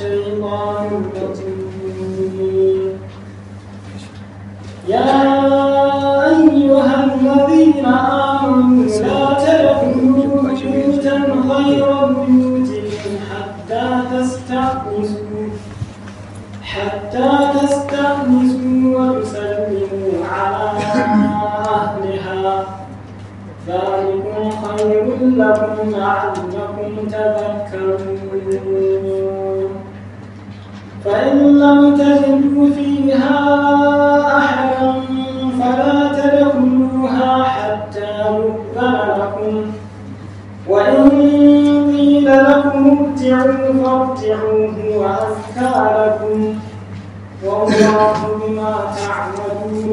الشيطان الرجيم يا أيها الذين آمنوا لا تدخلوا بيوتا غير بيوتكم حتى تستأنسوا حتى تستأنسوا وتسلموا على أهلها ذلكم خير لكم لعلكم تذكرون فإن لم تجدوا فيها أحدا فلا تدخلوها حتى يؤذن لكم وإن قيل لكم ارجعوا فارجعوا هو أزكى لكم والله بما تعملون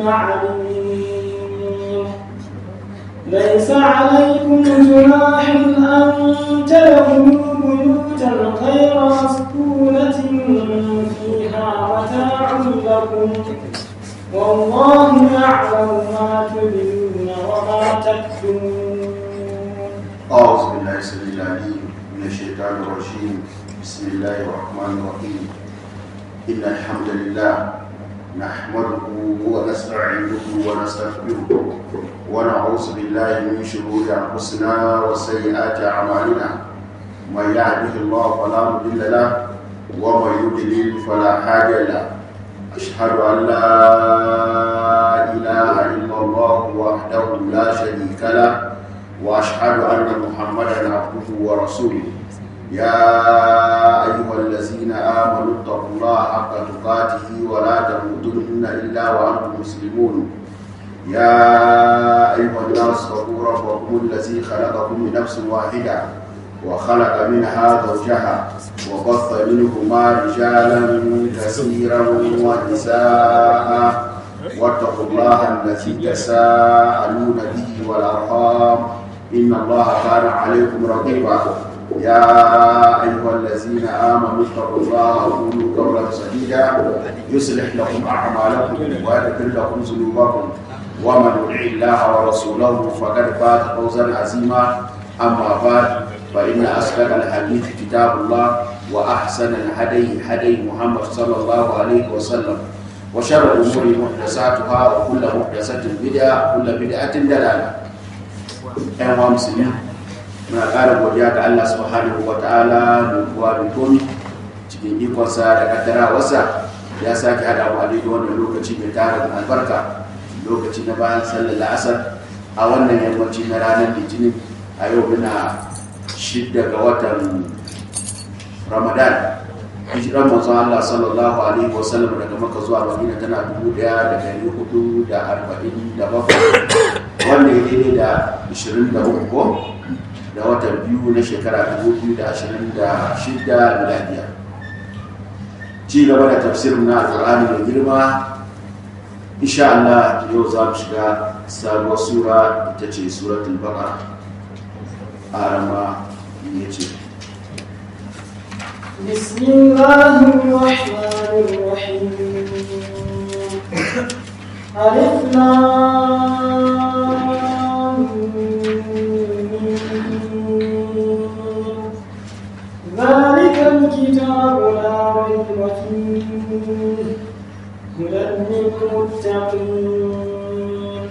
عليم ليس عليكم جناح أن تدخلوا بيوتا غير مسكونة فيها متاع لكم والله يعلم ما تبدون وما تكتمون أعوذ بالله السميع العليم من الشيطان الرجيم بسم الله الرحمن الرحيم إن الحمد لله نحمده ونستعينه ونستغفره ونعوذ بالله من شرور أنفسنا وسيئات أعمالنا من يهده الله فلا مضل له ومن يضلل فلا هادي له أشهد أن لا إله إلا الله وحده لا شريك له واشهد ان محمدا عبده ورسوله يا ايها الذين امنوا اتقوا الله حق تقاته ولا تموتن الا وانتم مسلمون يا ايها الناس اتقوا ربكم الذي خلقكم من نفس واحده وخلق منها زوجها وبث منهما رجالا كثيرا ونساء واتقوا الله الذي تساءلون به والارحام ان الله كان عليكم رقيبا يا ايها الذين امنوا اتقوا الله وقولوا قولا سديدا يصلح لكم اعمالكم ويغفر لكم ذنوبكم ومن يطع الله ورسوله فقد فاز فوزا عظيما اما بعد فان اصدق الحديث كتاب الله واحسن الهدي هدي محمد صلى الله عليه وسلم وشر الأمور محدثاتها وكل محدثة بدعة وكل بدعة دلالة أيها المسلمين muna ƙara godiya ga Allah subhanahu wa ta'ala mai kuwa da komi cikin ikonsa da kaddarawarsa ya sake haɗa mu a daidai wannan lokaci mai tara da albarka lokaci na bayan sallar la'asar a wannan yammaci na ranar litinin a yau muna shidda ga watan ramadan hijiran manzon Allah sallallahu alaihi wasallam daga maka zuwa madina tana dubu daya da dari hudu da arba'in da bakwai wanda ya daidai da ishirin da uku da watan biyu na shekara dubu biyu da ashirin da shida miladiya ci gaba da tafsirin na alƙur'ani mai girma insha Allah yau za mu shiga sabuwar sura ita ce suratul baqara a rama ya ce بسم الله الرحمن الرحيم ألف لام ميم. ذلك الكتاب لا ريب فيه هدى للمتقين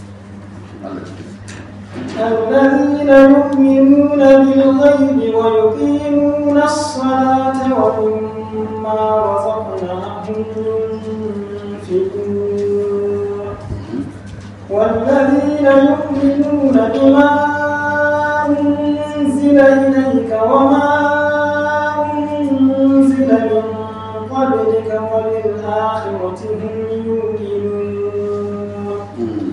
الذين يؤمنون بالغيب ويقيمون الصلاة ومما رزقناهم ينفقون والذين يؤمنون بما أنزل إليك وما أنزل من قبلك وبالآخرة هم يوقنون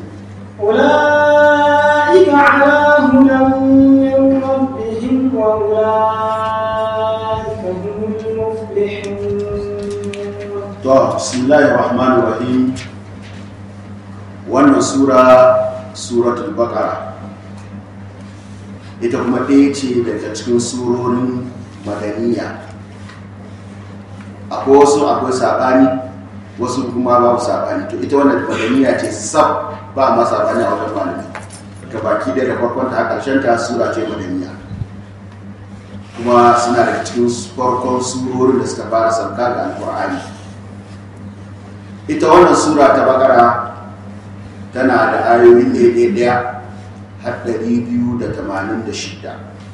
أولئك على هدى من ربهم وأولئك هم المفلحون to bismillahir rahmanir rahim wannan sura suratul baqara ita kuma ɗaya ce daga cikin surorin madaniya akwai wasu akwai saɓani wasu kuma babu saɓani to ita wannan madaniya ce sab ba ma saɓani a wajen malami ga baki da farkon ta a ƙarshen ta sura ce madaniya kuma kuma suna da cikin farkon surorin da suka fara sauka ga alkur'ani ita wannan sura ta bakara tana da ayoyi ɗaya ɗaya har ɗari biyu da tamanin da shida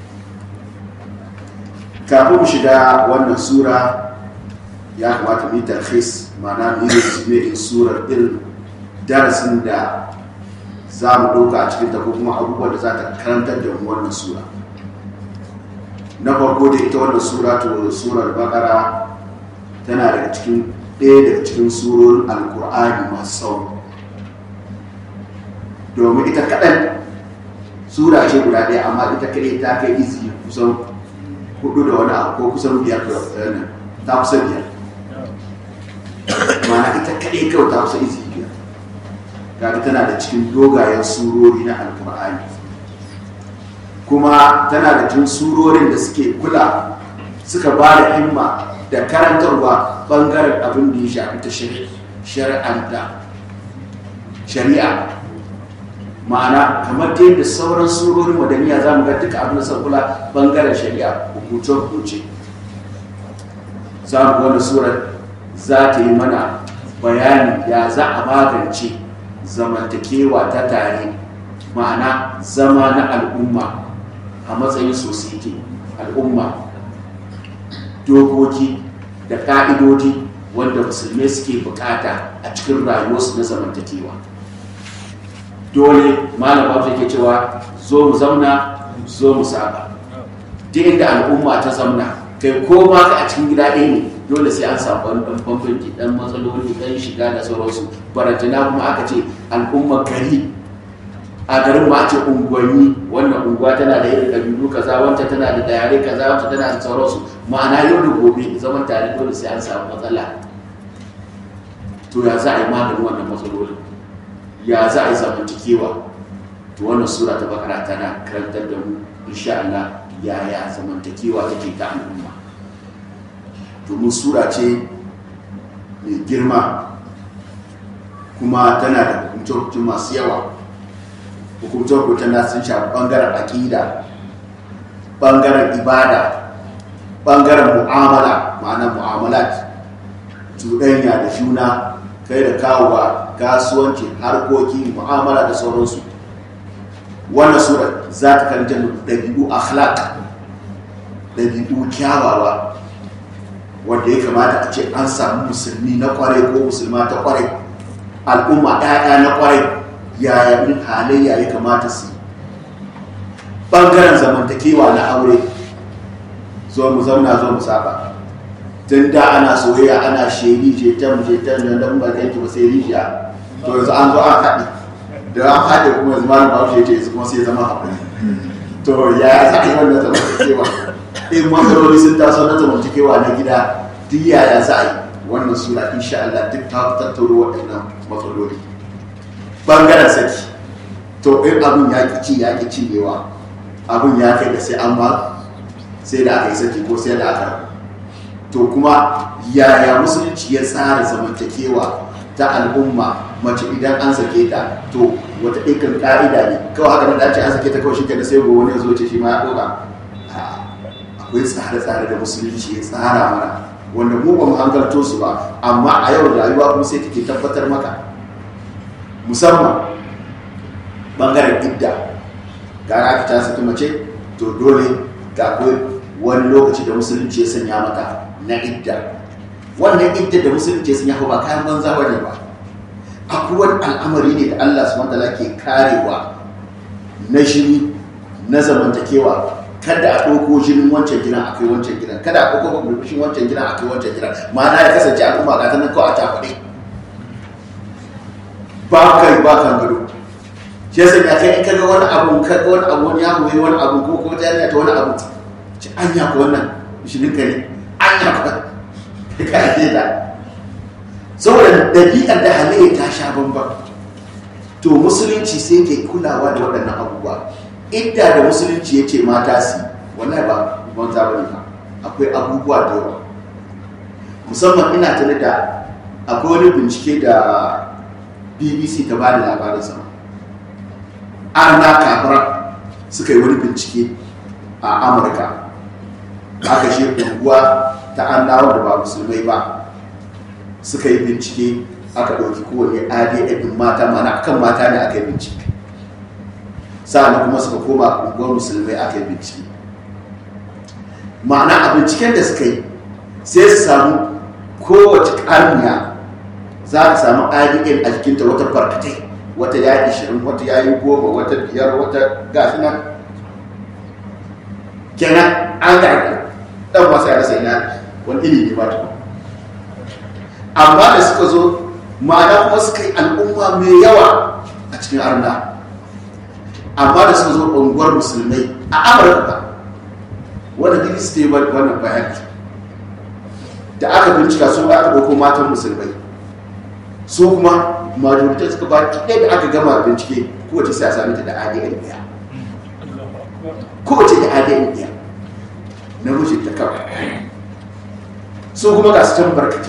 kafin mu shiga wannan sura ya kamata mu yi tarhis ma'ana mu yi in surar irin darasin da za mu ɗauka a cikinta ko kuma abubuwan da za ta karantar da mu wannan sura na farko da ita wannan sura to surar bakara tana daga cikin ɗaya daga cikin surorin alkur'ani masu tsawo domin ita kaɗan sura ce guda ɗaya amma ita kaɗai ta kai izi kusan hudu da wani abu ko kusan biyar da wani ta kusan biyar mana ita kaɗai kawai ta kusa izi biyar kaga tana da cikin dogayen surori na alkur'ani kuma tana da cikin surorin da suke kula suka ba da himma da karantarwa bangaren abin da ya shafi ta shari'anta shari'a ma'ana kamar ta yadda sauran surorin madaniya za mu ga duka abin da kula bangaren shari'a hukuce-hukuce za mu wani surar za ta yi mana bayani ya za a magance zamantakewa ta tare ma'ana zama na al'umma a matsayin society al'umma dokoki da ka'idodi wanda musulmai suke bukata a cikin rayuwarsu na zamantakewa dole malam babu ke cewa zo mu zauna zo mu saba duk inda al'umma ta zauna kai ko ma ka a cikin gida ɗaya ne dole sai an samu wani ɗan bambanci ɗan matsaloli ɗan shiga da sauransu barantana kuma aka ce al'ummar gari a garin ma ce unguwanni wannan unguwa tana da irin ƙabilu kaza wancan tana da yare kaza wancan tana da sauransu ma'ana yau da gobe zaman tare dole sai an samu matsala to ya za a yi maganin wannan matsalolin ya za a yi zamantakewa to wannan sura ta bakara tana karantar da mu insha Allah yaya zamantakewa take ta al'umma domin sura ce mai girma kuma tana da hukumce masu yawa hukumce na sun shafi bangaren aƙida bangaren ibada bangaren mu'amala ma'ana mu'amalat cuɗanya da juna kai da kawowa kasuwanci harkoki mu'amala da sauransu wannan sura za ta karanta ɗabi'u akhlaq ɗabi'u kyawawa wanda ya kamata a ce an samu musulmi na kwarai ko musulma ta kwarai al'umma ɗaya na kwarai yaya in halayya ya kamata su ɓangaren zamantakewa na aure zo mu zauna zo mu saba tun da ana soyayya ana sheri jetan jetan da dan ba zai ba sai rijiya to yanzu an zo an haɗe da an haɗe kuma yanzu malam bahaushe ya ce kuma sai zama haƙuri to ya za a yi wannan zamantakewa in matsaloli sun taso na zamantakewa na gida duk yaya za a yi wannan sura insha Allah duk ta tattaro waɗannan matsaloli bangaren saki to in abin ya ki ci ya ki cinyewa abin ya kai da sai an ma sai da aka yi saki ko sai da aka to kuma yaya musulunci ya tsara zamantakewa ta al'umma mace idan an sake ta to wata ikin ka'ida ne kawai haka nan da ce an sake ta kawai shi da sai gobe wani zo ce shi ma ya ɗoga akwai tsare-tsare da musulunci ya tsara mana wanda mu ba mu hankalto su ba amma a yau rayuwa kuma sai take tabbatar maka musamman bangaren idda ga aka ta saki mace to dole ga akwai wani lokaci da musulunci ya sanya mata na idda wannan idda da musulunci ya sanya ba kayan banza bane ba akwai wani al'amari ne da Allah subhanahu wataala ke karewa na shiri na zamantakewa kada a ɗauko jinin wancan gidan a kai wancan gidan kada a ɗauko burbushin wancan gidan a kai wancan gidan ma'ana ya kasance al'umma ga ta nan kawai a cakuɗe ba kai ba kan gado shi yasa ya kai in ka ga wani abu ka ga wani abu wani ya goyi wani abu ko ko ta yanya ta wani abu ci an ya ko wannan shinin ka ne an ya ko ka ake da saboda dabi'ar da halayya ta sha bambam to musulunci sai ke kulawa da waɗannan abubuwa idda da musulunci ya ce mata su wallahi ba banza ba ne ba akwai abubuwa da yawa musamman ina tare da akwai wani bincike da bbc ta ba da labarin sama arna kafara suka yi wani bincike a amurka aka shi unguwa ta annawa da ba musulmai ba suka yi bincike aka ɗauki kowane adn ɗin mata mana kan mata ne aka yi bincike sa'an kuma suka koma unguwar musulmai aka yi bincike ma'ana a binciken da suka yi sai su samu kowace ƙarniya za a samu adn a jikinta wata barkatai wata ya yi ishirin wata ya yi goma wata biyar wata gashi nan kenan an gari ɗan masu ya rasa ina wani ilimi ba ta amma da suka zo ma'ana kuma suka yi al'umma mai yawa a cikin arna amma da suka zo unguwar musulmai a amurka wanda duk su yi wannan bayan da aka bincika su aka ɗauko matan musulmai su kuma majoritar suka ba ɗaya da aka gama bincike kowace sai a sami ta da adn ɗaya kowace da adn ɗaya na rushe ta kawai su kuma ga su can barkaci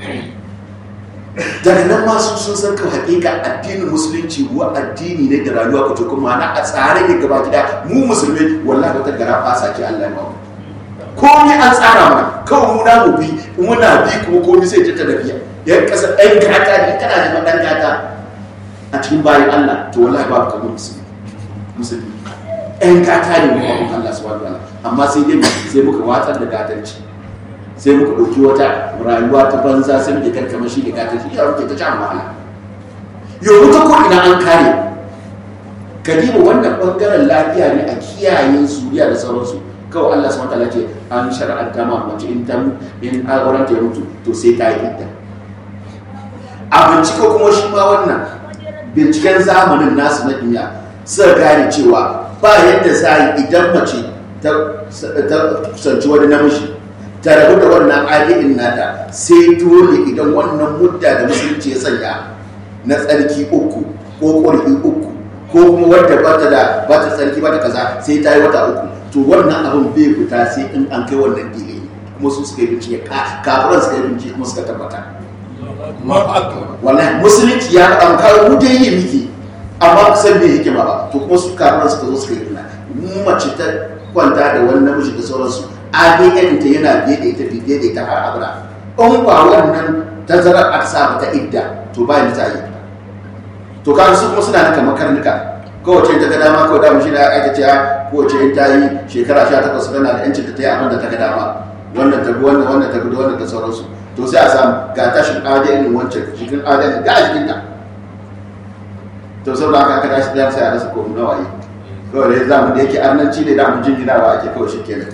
daga nan masu sun san kan hakika addinin musulunci ruwa addini ne da rayuwa ka cikin ma'ana a tsare ne gaba gida mu musulmi wallahi wata gara fasa ce Allah ya bamu komai an tsara mana kawai mu na mu bi muna bi kuma komai sai ta tafiya yan kasa ɗan gata ne kana da ɗan gata a cikin bayan Allah to wallahi babu kamar musulmi musulmi ɗan gata ne mu babu Allah subhanahu wa ta'ala amma sai dai sai muka watsar da gatanci sai muka ɗauki wata rayuwa ta banza sai muke kan kamar shi da gata shi ya muke ta can wahala yau ta ko ina an kare kadiba wannan bangaren lafiya ne a kiyaye suriya da sauransu kawai Allah subhanahu wataala ce an shar'anta ma mace in ta in auren ta mutu to sai ta yi idda a bincike kuma shi ma wannan binciken zamanin nasu na duniya suka gane cewa ba yadda za a yi idan mace ta kusanci wani namiji ta rabu da wannan adadin nata sai dole idan wannan mudda da musulunci ya sanya na tsarki uku ko ƙwarfi uku ko kuma wadda ba ta da ba ta tsarki ba ta kaza sai ta yi wata uku to wannan abin bai fita sai in an kai wannan dile kuma su suka yi bincike kafiran suka yi bincike kuma suka tabbata wallahi musulunci ya faɗa kawo mu dai yi miki amma kusan bai hikima ba to kuma su kafiran suka zo suka yi mu mace ta kwanta da wani namiji da sauransu adn ta yana biye da ita biye da ita har abada in ba wannan tazarar aka sa ta idda to ba ni ta yi to kan su kuma suna da kamar karnuka kowace ta ga dama kawai dama shi da aka ce kowace in ta yi shekara 18 tana da yancin ta yi abin da ta ga dama wannan ta bi wannan wannan ta bi wannan da sauransu to sai a samu ga tashin adn wancan cikin adn ga a jikin ta to saboda haka aka tashi da sai a rasa ko nawa yi kawai dai zamu da yake annanci ne da mu jinginawa ake kawai shi kenan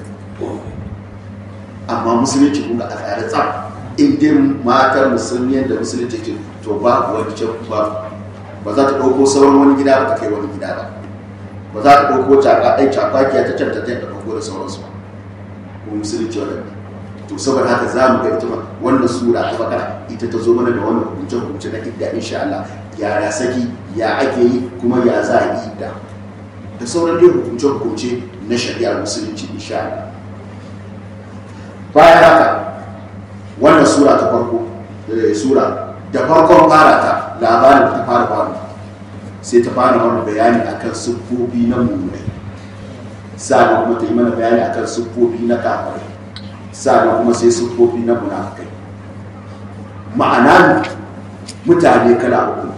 amma musulunci kuma a tsare tsam in dai matar musulmi yadda musulunci ce to ba wani can ba ba za ta ɗauko sauran wani gida ba ta kai wani gida ba ba za ta ɗauko caka ɗai cakwakiya ta can ta ta ɗauko da sauransu ba ko musulunci wannan to saboda haka za mu ga ita wannan sura ta bakara ita ta zo mana da wannan hukunce hukunce na idda insha Allah ya saki ya ake yi kuma ya za a yi idda da sauran dai hukunce hukunce na shari'ar musulunci insha Allah bayan haka wannan sura ta farko sura da farkon fara ta labarin ta fara faru sai ta fara mana bayani akan siffofi na mummunai sa'an kuma ta yi mana bayani akan siffofi na kafirai sa'an kuma sai siffofi na munafikai ma'ana mutane kala uku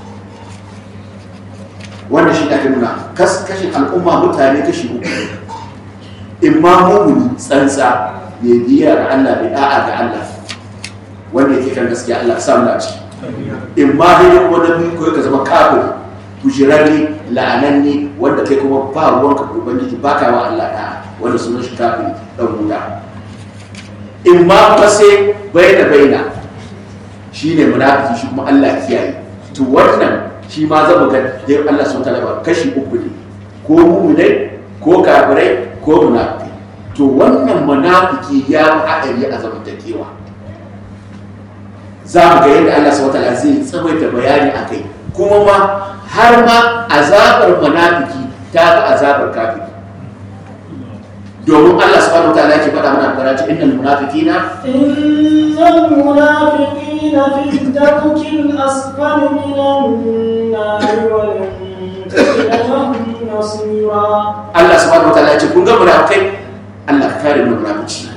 wanda shi ake nuna kashin al'umma mutane kashi uku imma mumuni tsantsa mai biya ga Allah mai da'a ga Allah wanda yake kan gaskiya Allah samu na ciki in ma dai kuma na biyu ko ka zama kafiri kujerarre la'ananne wanda kai kuma ba ruwanka ko ubangiji ba ka wa Allah da'a wanda sunan shi kafiri dan wuta in ma kuma sai baina baina shine munafiki shi kuma Allah kiyaye to wannan shi ma zama ga dai Allah subhanahu wa ta'ala kashi uku ne ko mu'minai ko kafirai ko munafiki to wannan munafiki ya fi haɗari a zamantakewa za mu ga yadda Allah subhanahu wataala zai tsawaita bayani a kai kuma ma har ma azabar munafiki ta fi azabar kafiri domin Allah subhanahu wataala yake faɗa mana karatu innal munafiqina innal munafiqina fi darkil asfali minan nar wal nasira Allah subhanahu wataala ya ce kun ga munafikai Allah ka kare mu munafici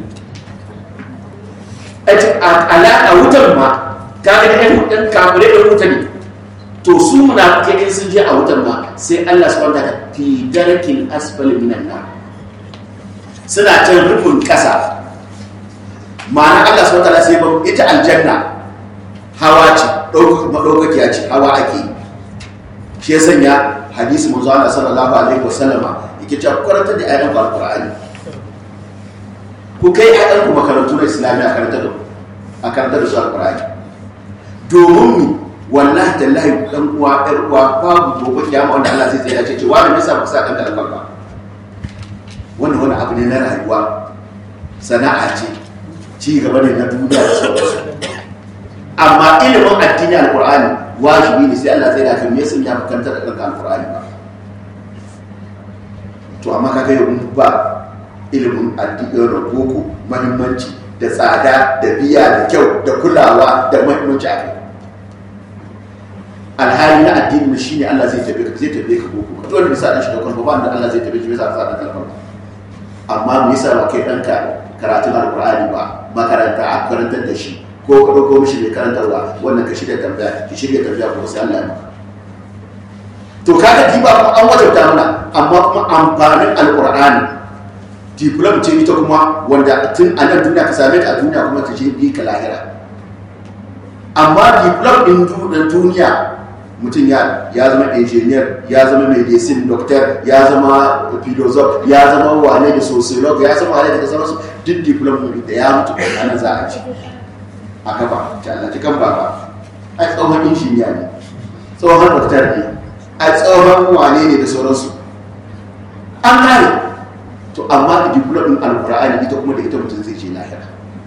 a wutar ma ka ga ɗan ɗan kafirai da wuta ne to su munafikai in sun je a wutar ma sai Allah subhanahu wa ta'ala fi darkin asfali minan nar suna can rufin ƙasa ma'ana Allah subhanahu wa ta'ala sai ba ita aljanna hawa ce ɗaukakiya ce hawa ake yi shi ya sanya hadisi manzo Allah sallallahu alaihi wasallama yake cewa karanta da ayatan alqur'ani ku kai ayatan ku makarantu na islami a karanta da a karanta da su alqur'ani domin mu wallahi tallahi dan uwa ɗan uwa babu gobe kiyama wanda Allah zai tsaya ce wani bisa ku sa dan da albarka wannan wani abu ne na rayuwa sana'a ce ci gaba ne na duniya da sauransu amma ilimin addini alqur'ani wajibi ne sai Allah zai da kan me sun ya makantar da kanka alqur'ani ba to amma kaga yau ba ilimin addini da boko muhimmanci da tsada da biya da kyau da kulawa da muhimmanci a kai alhali na addini shine Allah zai tabe ka zai tabe ka boko ka dole bisa da shi da kuma ba da Allah zai tabe shi bisa sa da kalmar amma me yasa ba kai danka karatun alqur'ani ba makaranta a karantar da shi ko ka ɗauko mishi mai karantarwa wannan ka shirya tambaya ki shirya tambaya kuma sai Allah ya maka to kaga diba kuma an wajabta mana amma kuma amfanin alqur'ani diplom ce ita kuma wanda tun a nan duniya ka same ta a duniya kuma ta je bi ka lahira amma diplom din duniya mutum ya ya zama engineer ya zama medicine doctor ya zama philosopher ya zama wane da sociolog ya zama wane da sauransu duk diplom da ya mutu a nan za a ci a kafa ta Allah kan baba a tsohon injiniya ne tsohon doktor ne a tsohon wane ne da sauransu an kare to amma da diplom din alkur'ani ita kuma da ita mutum zai je lahira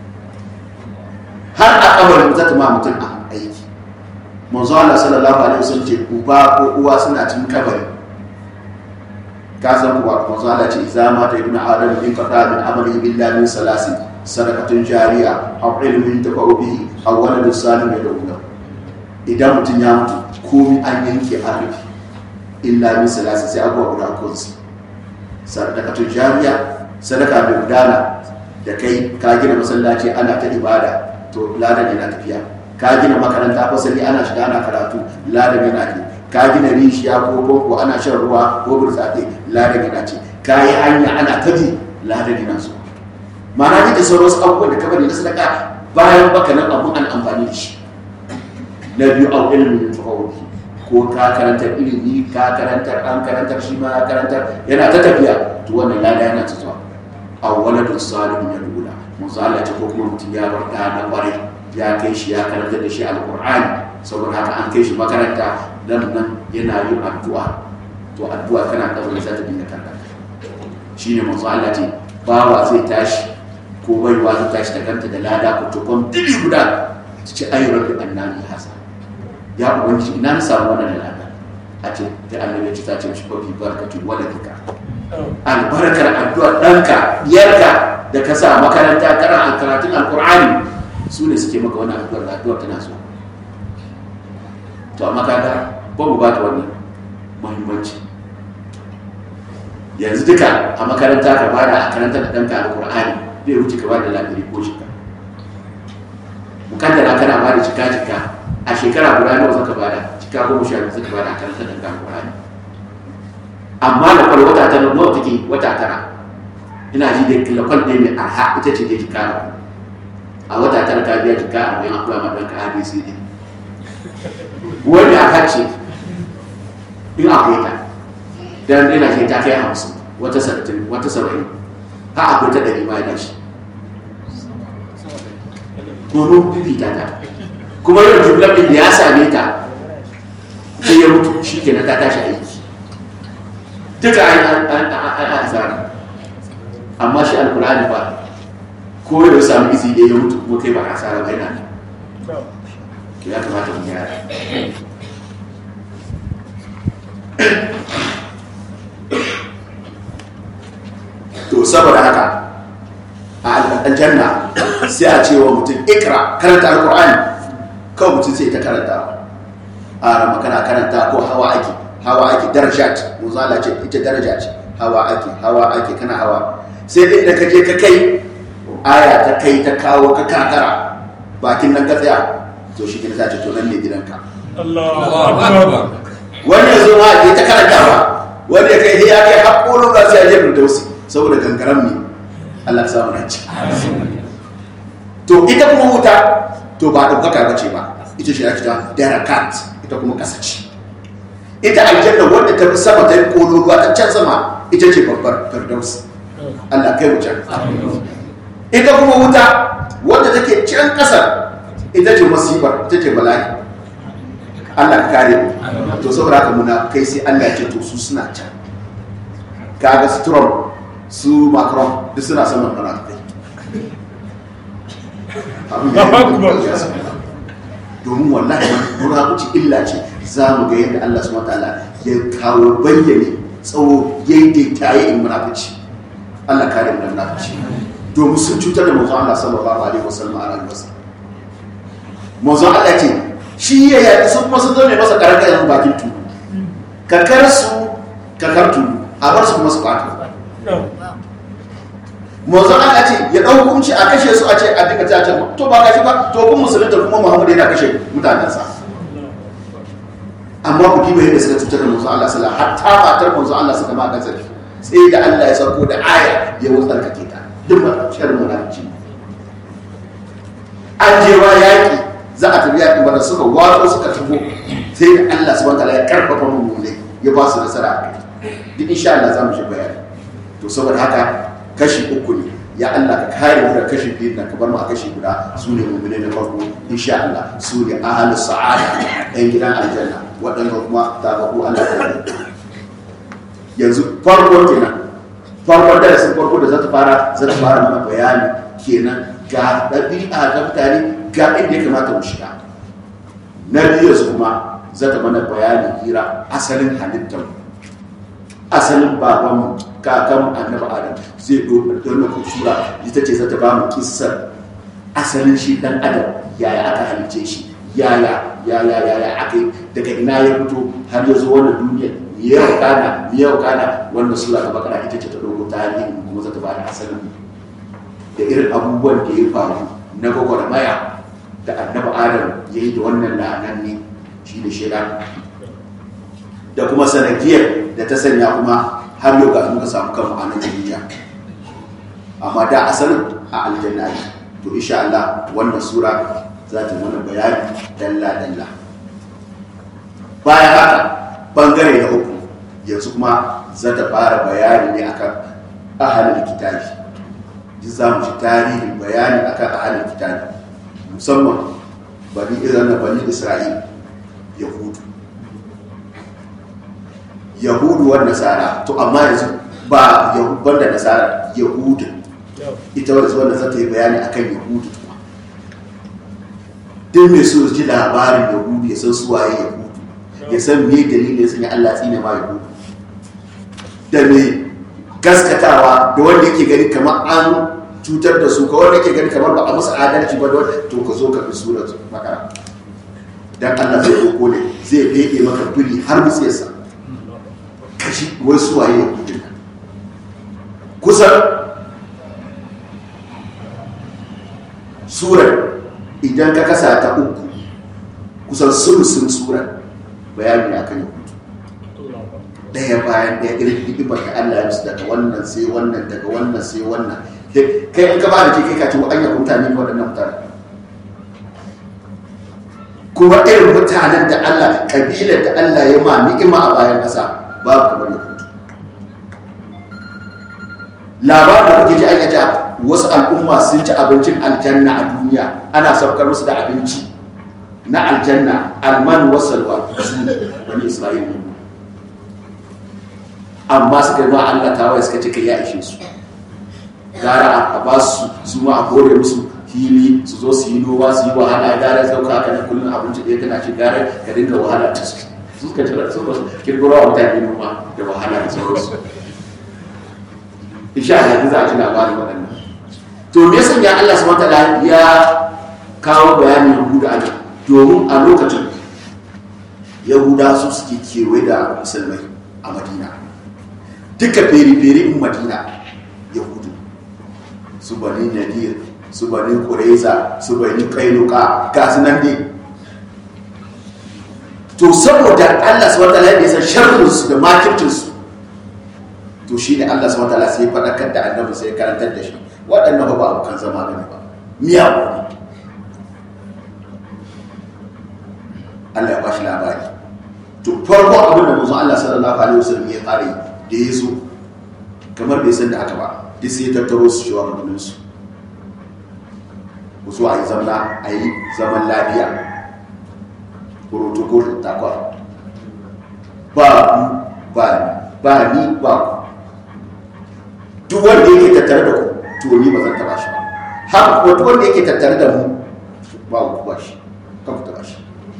har a kabarin za ta ma mutum a aiki manzo Allah sallallahu alaihi wasallam ce uba ko uwa suna cikin kabari ka san kuwa manzo Allah ce idza mata ibnu adam in qata min amali illa min salasin sadakatun jariya aw ilmin tafa'u bihi aw waladun salim yad'u idan mutum ya mutu komai an yanke an rufe illa min salasin sai abuwa guda kunsu sadakatun jariya sadaka mai gudana da kai ka gina masallaci ana ta ibada to ladan yana tafiya ka gina makaranta fasali ana shiga ana karatu ladan yana ne ka gina rishiya ko boko ana shan ruwa ko burtsatse ladan yana ce ka yi hanya ana tabi ladan yana so ma'ana duk da sauran wasu abubuwan da ka bari na sadaka bayan baka nan abun an amfani da shi na biyu au ilimin tafawuki ko ka karantar ilimi ka karantar an karantar shi ma ya karantar yana ta tafiya to wannan lada yana ta zuwa aw waladun salihun yadula musalla ce ko kuma mutum ya bar da na kwarai ya kai shi ya karanta da shi alqur'ani saboda haka an kai shi makaranta dan nan yana yin addu'a to addu'a kana kabari za ta dinga karanta shine manzo Allah ce bawa zai tashi ko baiwa zai tashi da kanta da lada ko tukon dili guda ta ce ayi rabbi annani hasa ya ubangiji ina na samu wannan lada a ce ta annabi ce ta ce shi ko bi barkatu waladika albarkar addu'ar ɗanka biyarka da ka sa makaranta kana karatun alkur'ani su ne suke maka wani addu'ar da addu'ar tana so to amma kaga ba mu ba ta wannan muhimmanci yanzu duka a makaranta ka bada a karanta da ɗanka alkur'ani zai wuce ka bada labiri ko shika mukaddara kana bada cika cika a shekara guda nawa zaka bada cika goma sha biyu zaka bada a karanta da ɗanka alkur'ani amma da kwal wata tara nawa take wata tara ina ji da lakwal ɗaya mai arha ita ce da jika a wata tara ka biya jika a bayan akwai ma ɗanka abcd wani a ce in akwai ta dan ina ce ta kai hamsin wata sattin wata saba'in ha akwai ta ɗari ma da shi kuma fifita ta kuma yau jumlar ɗin da ya same ta sai ya mutu shi ke na ta tashi aiki duka an asara amma shi alkurani ba ko da samu izi da ya mutu kuma kai ba asara ba yana ya kamata mu gyara to saboda haka a aljanna sai a ce wa mutum ikra karanta alkur'ani kawai mutum sai ta karanta a rama kana karanta ko hawa ake hawa ake daraja ce muzala ce ita daraja ce hawa ake hawa ake kana hawa sai dai da kaje ka kai aya ta kai ta kawo ka kakara bakin nan ka tsaya to shi ne ta ce to nan ne gidanka wani ya zo ma ya ta karantawa wani ya kai ya kai haƙƙonin ba su yaje firdausi saboda gangaram ne Allah samu na ci to ita kuma wuta to ba ɗaukaka ba ce ba ita shi ake ta darakat ita kuma ƙasa ce ita aljanna wadda ta fi sama ta yi ƙolo ruwa ta can sama ita ce babbar firdausi Allah kai wuce ita kuma wuta wadda take can ƙasar ita ce masibar ita ce bala'i Allah ka kare mu to saboda haka muna kai sai Allah ya ce to su suna can kaga su Trump su Macron duk suna saman munafikai domin wallahi munafici illa ce za mu ga yadda Allah subhanahu wataala ya kawo bayyane tsawo yayin da tayi in munafici Allah kare mu da munafici domin sun cutar da manzo Allah sallallahu alaihi wasallam a rayuwarsa manzo Allah ce shi ya yaƙi sun kuma sun zama masa karanta yanzu bakin tulu kakar su kakar tulu a bar su kuma su kwato manzo Allah ce ya ɗau hukunci a kashe su a ce a duka ta ce to ba kashi ba to kun musulunta kuma Muhammad yana kashe mutanensa amma ku diba yadda suka cutar da manzo Allah sallallahu alaihi wasallam hatta matar manzo Allah suka ma gazafi sai da Allah ya sauko da aya ya wutsar kake ta duk ba sharri munafici an je wa yaki za a tafi yaƙi bada suka wato suka tafi sai da Allah subhanahu wataala ya karfafa mummune ya ba su nasara a kai duk insha Allah za mu shi bayani to saboda haka kashi uku ne ya Allah ka kare mu da kashi biyu da ka bar mu a kashi guda su ne mummune na farko insha Allah su ne ahlus sa'ada ɗan gidan aljanna waɗanda kuma ta ga ku Allah ta yanzu farko kenan farko da sun farko da za ta fara za ta fara mana bayani kenan ga ɗabi'a ga mutane ga inda ya kamata mu shiga na biyu su kuma za ta mana bayanin hira asalin halittar asalin baban kakan annabi adam zai ɗora ku sura ita ce za ta ba mu kissar asalin shi ɗan adam yaya aka halice shi yaya yaya yaya aka yi daga ina ya fito har ya zo wannan duniya yau kana yau kana wannan sura ta bakara ita ce ta ɗauko tarihin kuma za ta ba da asalin da irin abubuwan da ya faru na gwagwarmaya da annabi adam ya yi da wannan la'anan ne shi da shida da kuma sanadiyar da ta sanya kuma har yau ga muka samu kanmu a nan duniya amma da asalin a aljanna ne to insha Allah wannan sura za ta mana bayani dalla dalla bayan haka bangare na uku yanzu kuma za ta fara bayani ne akan ahalin kitabi za mu ci tarihin bayani akan ahalin kitabi musamman bani iran na bani isra'il yahudu yahudu wa nasara to amma yanzu ba yahudan da nasara yahudu ita wadda wanda za ta yi bayani akan yahudu kuma duk mai so ji labarin yahudu ya san suwaye yahudu ya san me dalilin ya sanya allah tsine ma yahudu da mai gaskatawa da wanda yake gani kamar an cutar da su kawai nake gani kamar ba a musu adalci ba don to ka zo ka fi surar makara dan Allah zai koko ne zai fede maka biri har mutsiyarsa kashi wai su waye ya kudin kusan surar idan ka kasa ta uku kusan sulusun surar bayani ne akan yahudu daya bayan daya irin hikimar da Allah ya musu daga wannan sai wannan daga wannan sai wannan kai in ka ba da ke kai ka ce wa anya mutane ne waɗannan mutane kuma irin mutanen da Allah kabilar da Allah ya ma ni'ima a bayan ƙasa babu kamar yahudu labarin da kuke ji aka ja wasu al'umma sun ci abincin aljanna a duniya ana saukar musu da abinci na aljanna alman wasalwa su wani isra'ila amma suka yi ma Allah tawaye suka ce kai ya ishe su gara a ba su su ma a kore musu fili su zo su yi noma su yi wahala gara sauka ka na kullum abinci ɗaya kana ci gara ka dinga wahala ta su su suka ce su ba su kirkiro wa mutane noma da wahala da sauransu insha Allah za a ci labarin waɗannan to me yasa ya Allah subhanahu wataala ya kawo bayanin Yahuda a nan domin a lokacin Yahuda su suke kewaye da musulmai a Madina duka feri-feri in Madina Yahudu su bani nadir su bani kureza su bani kainuka ga su nan dai to saboda Allah subhanahu wataala ya san sharrin su da makircin su to shine Allah subhanahu wataala sai ya fadakar da annabi sai ya karantar da shi waɗannan ba abokan zama bane ba miya ne Allah ya ba shi labari to farko abin da manzon Allah sallallahu alaihi wasallam ya fara yi da ya zo kamar bai san da haka ba duk sai ya tattaro su shi wa su ku so a yi zamna a yi zaman lafiya protocol takwa ba ku ba ni ba ni ba ku duk wanda yake tattare da ku to ni ba zan taba shi ba haka kuma duk wanda yake tattare da mu ba ku ba shi kan ku taba shi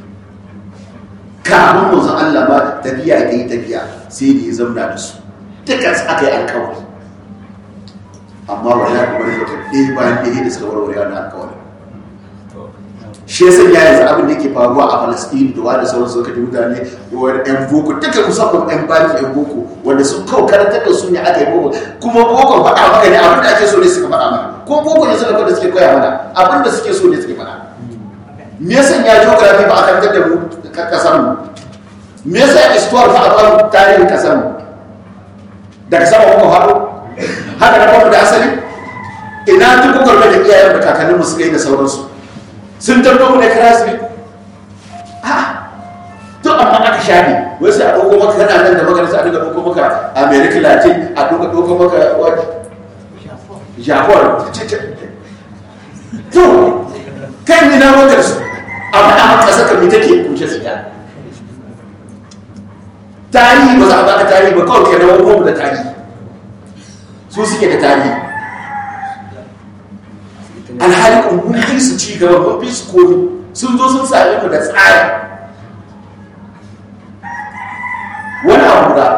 kamun manzon Allah ba tafiya da yi tafiya sai da ya zamna da su dukkan su aka yi alkawari amma wani ya kuma rika ɗaya bayan ɗaya da suka warware wani alkawari shi yasa ya yanzu abin da yake faruwa a Palestine da wanda sauran suka ji mutane wani ɗan boko duka musamman ɗan baki ɗan boko wanda sun kawo karantar da su ne aka yi boko kuma boko faɗa maka ne abin da ake so ne suka faɗa mana ko boko ne suka faɗa suke koya mana abin da suke so ne suke faɗa me yasa ya geography ba a karantar da mu kasar mu me yasa histoire ba a ba mu tarihin kasar mu daga sama muka faɗo haka na bamu da asali ina duk gwamnati da iyayen da kakanninmu suka yi da sauransu sun tabbo mu ne karasi a to amma aka shafi wai sai a ɗauko maka kana nan da magana sai a dinga ɗauko maka america latin a ɗauko ɗauko maka japan to kan yi na wakar su a faɗa maka ƙasar kan take kuce su ya tarihi ba za a baka tarihi ba kawai ke na wani da tarihi su suke da tarihi alhali mun fi su ci gaba mun fi su komi sun zo sun same mu da tsari wani abu da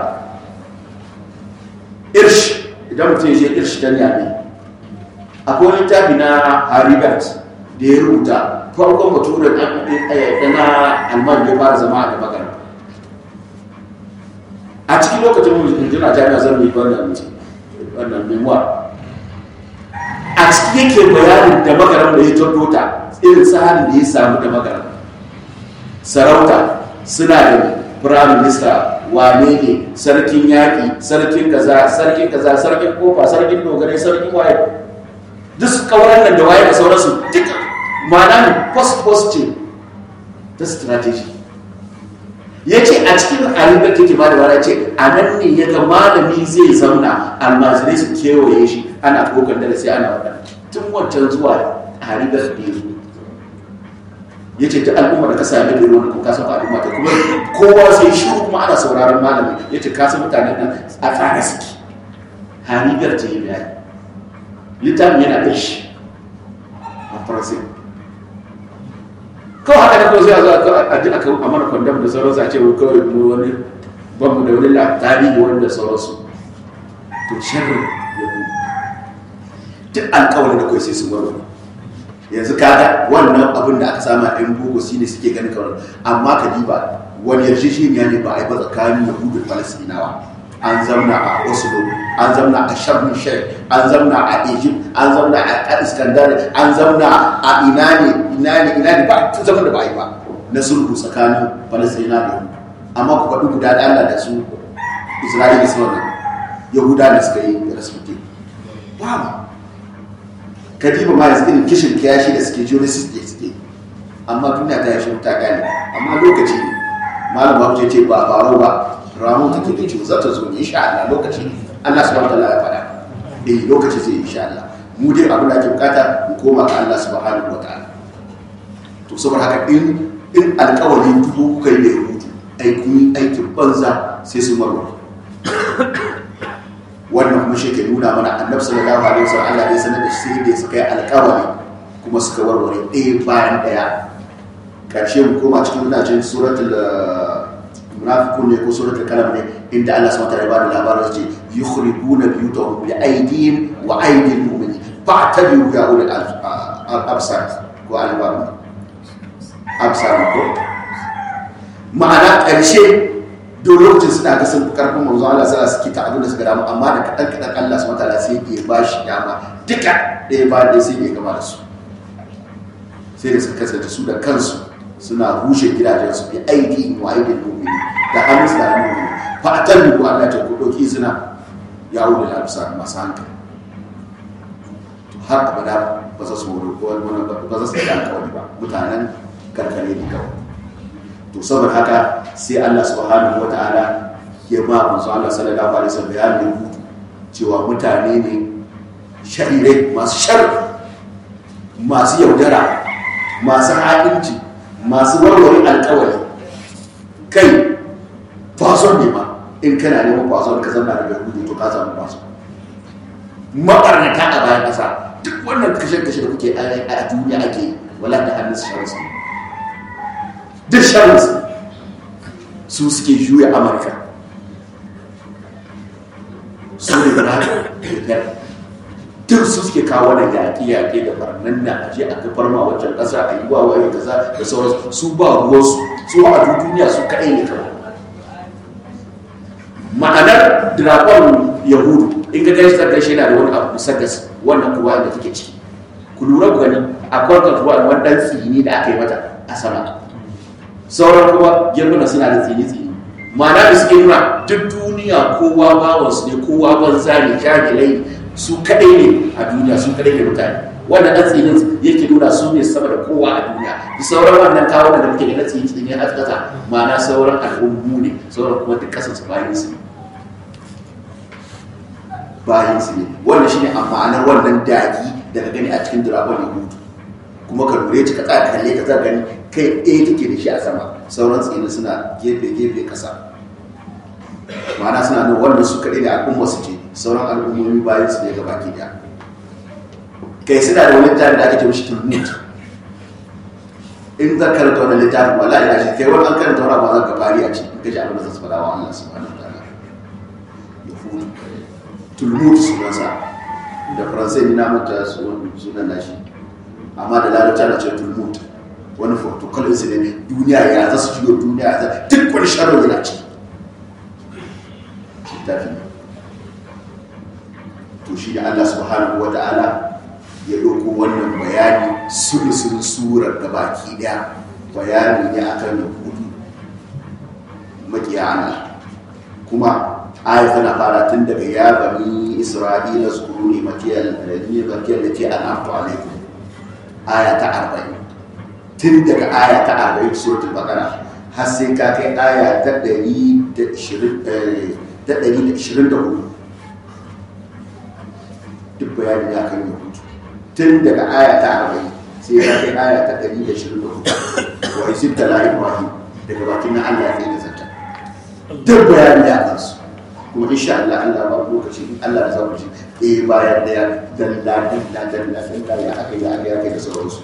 irsh idan mutum ya je irsh don yami akwai wani tafi na haribert da ya rubuta farkon baturen da na alman da ya fara zama a gaba gara a cikin lokacin mun jina jami'a zan yi wannan wannan memoir a ciki yake bayanin da magaram da ya tabbo ta irin tsarin da ya samu da magaram sarauta suna da prime minister wane ne sarkin yaƙi sarkin kaza sarkin kaza sarkin kofa sarkin dogarai sarkin waye duk kawaran nan da waye da sauransu duka ma'ana ne post post ce ta strategy ya ce a cikin alibar take ba da wara ce a nan ne ya ga malami zai zauna almajirai su kewaye shi ana kokan da sai ana wadda tun wancan zuwa haribar da ya zo ya ce ta al'umma da ka sami da ruwan ko kasan al'umma ta kuma kowa sai shi kuma ana sauraron malami ya ce kasan mutanen nan a tsara suke haribar ta yi bayani littafin yana da shi a faransa kawai haka da kawai zai zo a ji aka a mana kwandam da sauransu a ce kawai mu wani ban mu da wani tarihi wanda sauransu to sharrin ya bu duk alkawarin da kawai sai sun warware yanzu kaga wannan abin da aka sama ɗan boko shi ne suke ganin kawai amma ka diba wani yarjejeniya ne ba a yi ba tsakanin yahudu da falasinawa an zamna a oslo an zamna a sharm sheikh an zamna a egypt an zamna a iskandar an zamna a ina ne ina ne ina ne ba tun zaman da ba a yi ba na sulhu tsakanin falasina da yahudu amma ku faɗi guda da allah da su isra'ila su wannan yahuda da suka yi rasmuke babu kadiba ma yanzu irin kishin kiyashi da suke genesis da suke amma duniya ta yashi ta gane amma lokaci ne malam babu ce ba faro ba ramu take da ciwo za ta zo ne insha Allah lokaci ne Allah subhanahu wataala ya faɗa eh lokaci zai insha Allah mu dai abin da ake bukata mu koma ga Allah subhanahu wataala to saboda haka in in alƙawari dubu kuka yi da rubutu aikin aikin banza sai su marwa wannan kuma shi ke nuna mana annabi sallallahu alaihi wasallam Allah ya sanar da shi da suka yi alƙawari kuma suka warware ɗaya bayan ɗaya karshe mu koma cikin muna cikin suratul munafiqun ne ko suratul kalam ne inda Allah subhanahu wa ta'ala ya bada labarin ce yukhribuna biyutahum bi aydihim wa aydil mu'minin fa'tabiru ya ulul absar ko albab absar ko ma'ana karshe duk lokacin suna ga sun karfin manzo Allah sallallahu alaihi wasallam abin da suka damu amma da kadan kadan Allah subhanahu wataala sai ya ba shi dama duka ɗaya ba ɗaya sai ya gama da su sai da suka kasance su da kansu suna rushe gidajensu bi aiki wa aidin mu'mini da hannun su da hannun mu'mini fa atallu Allah ta ku dauki zina ya wuce da bisa masu hankali har abada ba za su wuri ko wani ba za su yi alkawari ba mutanen karkare ne kawai to saboda haka sai Allah subhanahu wa ta'ala ya ba manzo Allah sallallahu alaihi wasallam bayanin hutu cewa mutane ne sharirai masu shar masu yaudara masu haɗinci masu warware alkawari kai fason ne ma in kana neman fason ka zama da yahudu to ka samu fason mabarnata a bayan ƙasa duk wannan kashe-kashe da kuke a duniya ake wala da hannun su sharsu duk sharsu su suke juya amurka su ne na da duk su suke kawo wannan yaƙi-yaƙi da barnan na aje a kafar ma wancan ƙasa a yi wa waye kaza da sauransu su ba ruwansu su a duniya su kaɗai ne kawai ma'anar dragon yahudu in ga gashi ta gashi yana da wani abu musaddas wannan kuwa da take ciki ku lura ku gani akwai katuwa wani dan tsini da aka yi mata a sama sauran kuma girmana suna da tsini tsini ma'ana da suke nuna duk duniya kowa bawansu ne kowa banza ne jahilai su kadai ne a duniya su kadai ne mutane wannan dan tsinin yake nuna su ne sama da kowa a duniya da sauran wannan kawo da muke da na tsini tsini a kasa ma'ana sauran al'ummu ne sauran kuma duk kasar su bayan su ne bayan su ne wannan shine a ma'anar wannan dagi daga gani a cikin dragon ya hutu kuma ka lura ka tsaya kalle ka tsaya gani kai ɗaya take da shi a sama sauran tsinin suna gefe gefe kasa ma'ana suna nuna wannan su kaɗai ne al'umma su ce sauran al'ummomi bayan su ne ga baki ɗaya kai suna da wani littafi da ake ce mishi tulmut in zan karanta wannan littafin wala ina shi kai wani an karanta wani abu zan ka fari a ciki in ka ji abin da zan faɗa wa Allah subhanahu wa ta'ala ya hutu tulmud sunansa da faransai ni na mata sunan nashi amma da larabci ana ce tulmud wani protocol su ne duniya ya za su jiyo duniya ya za duk wani sharon yana ci littafi to shi da Allah subhanahu wa ta'ala ya ɗauko wannan bayani sulusun surar da baki ɗaya bayani ne akan yahudu makiya Allah kuma aya tana fara tun daga ya bani isra'ila su kuru ne makiyar da ke an'amtu alaikum aya ta arba'in tun daga aya ta arba'in suratul baqara har sai ka kai aya ta ɗari da ishirin da hudu duk bayanin ya kan yahudu tun daga aya ta arba'in sai ka kai aya ta ɗari da ishirin da hudu wa isib tala ibrahim daga bakin na allah ya tsaye da zata duk bayanin ya kansu kuma insha Allah Allah ba lokaci in Allah da zamu ji eh bayan daya dalla dalla dalla dalla ya aka ya aka ya kai da sauransu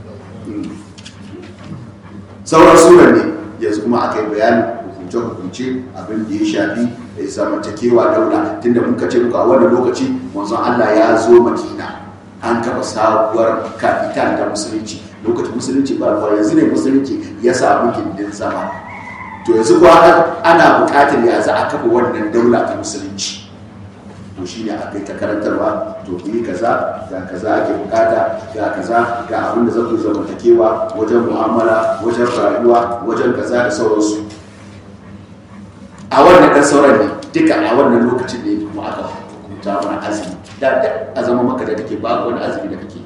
sauran surar ne yanzu kuma aka yi bayanin hukunce hukunce abin da ya shafi da zamantakewa daula tunda muka ce muka a wannan lokaci manzon Allah ya zo Madina an kafa sabuwar kafitan ta musulunci lokacin musulunci ba yanzu ne musulunci ya samu gindin zama to yanzu kuwa ana buƙatar ya za a kafa wannan daula ta musulunci to shi ne aka yi ta karantarwa to ku yi kaza ga kaza ake bukata ga kaza ga abin da za ku zamantakewa wajen mu'amala wajen rayuwa wajen kaza da sauransu a wannan ɗan sauran ne duka a wannan lokacin ne kuma aka hukunta mana azumi da a zama maka da take ba wani azumi da kake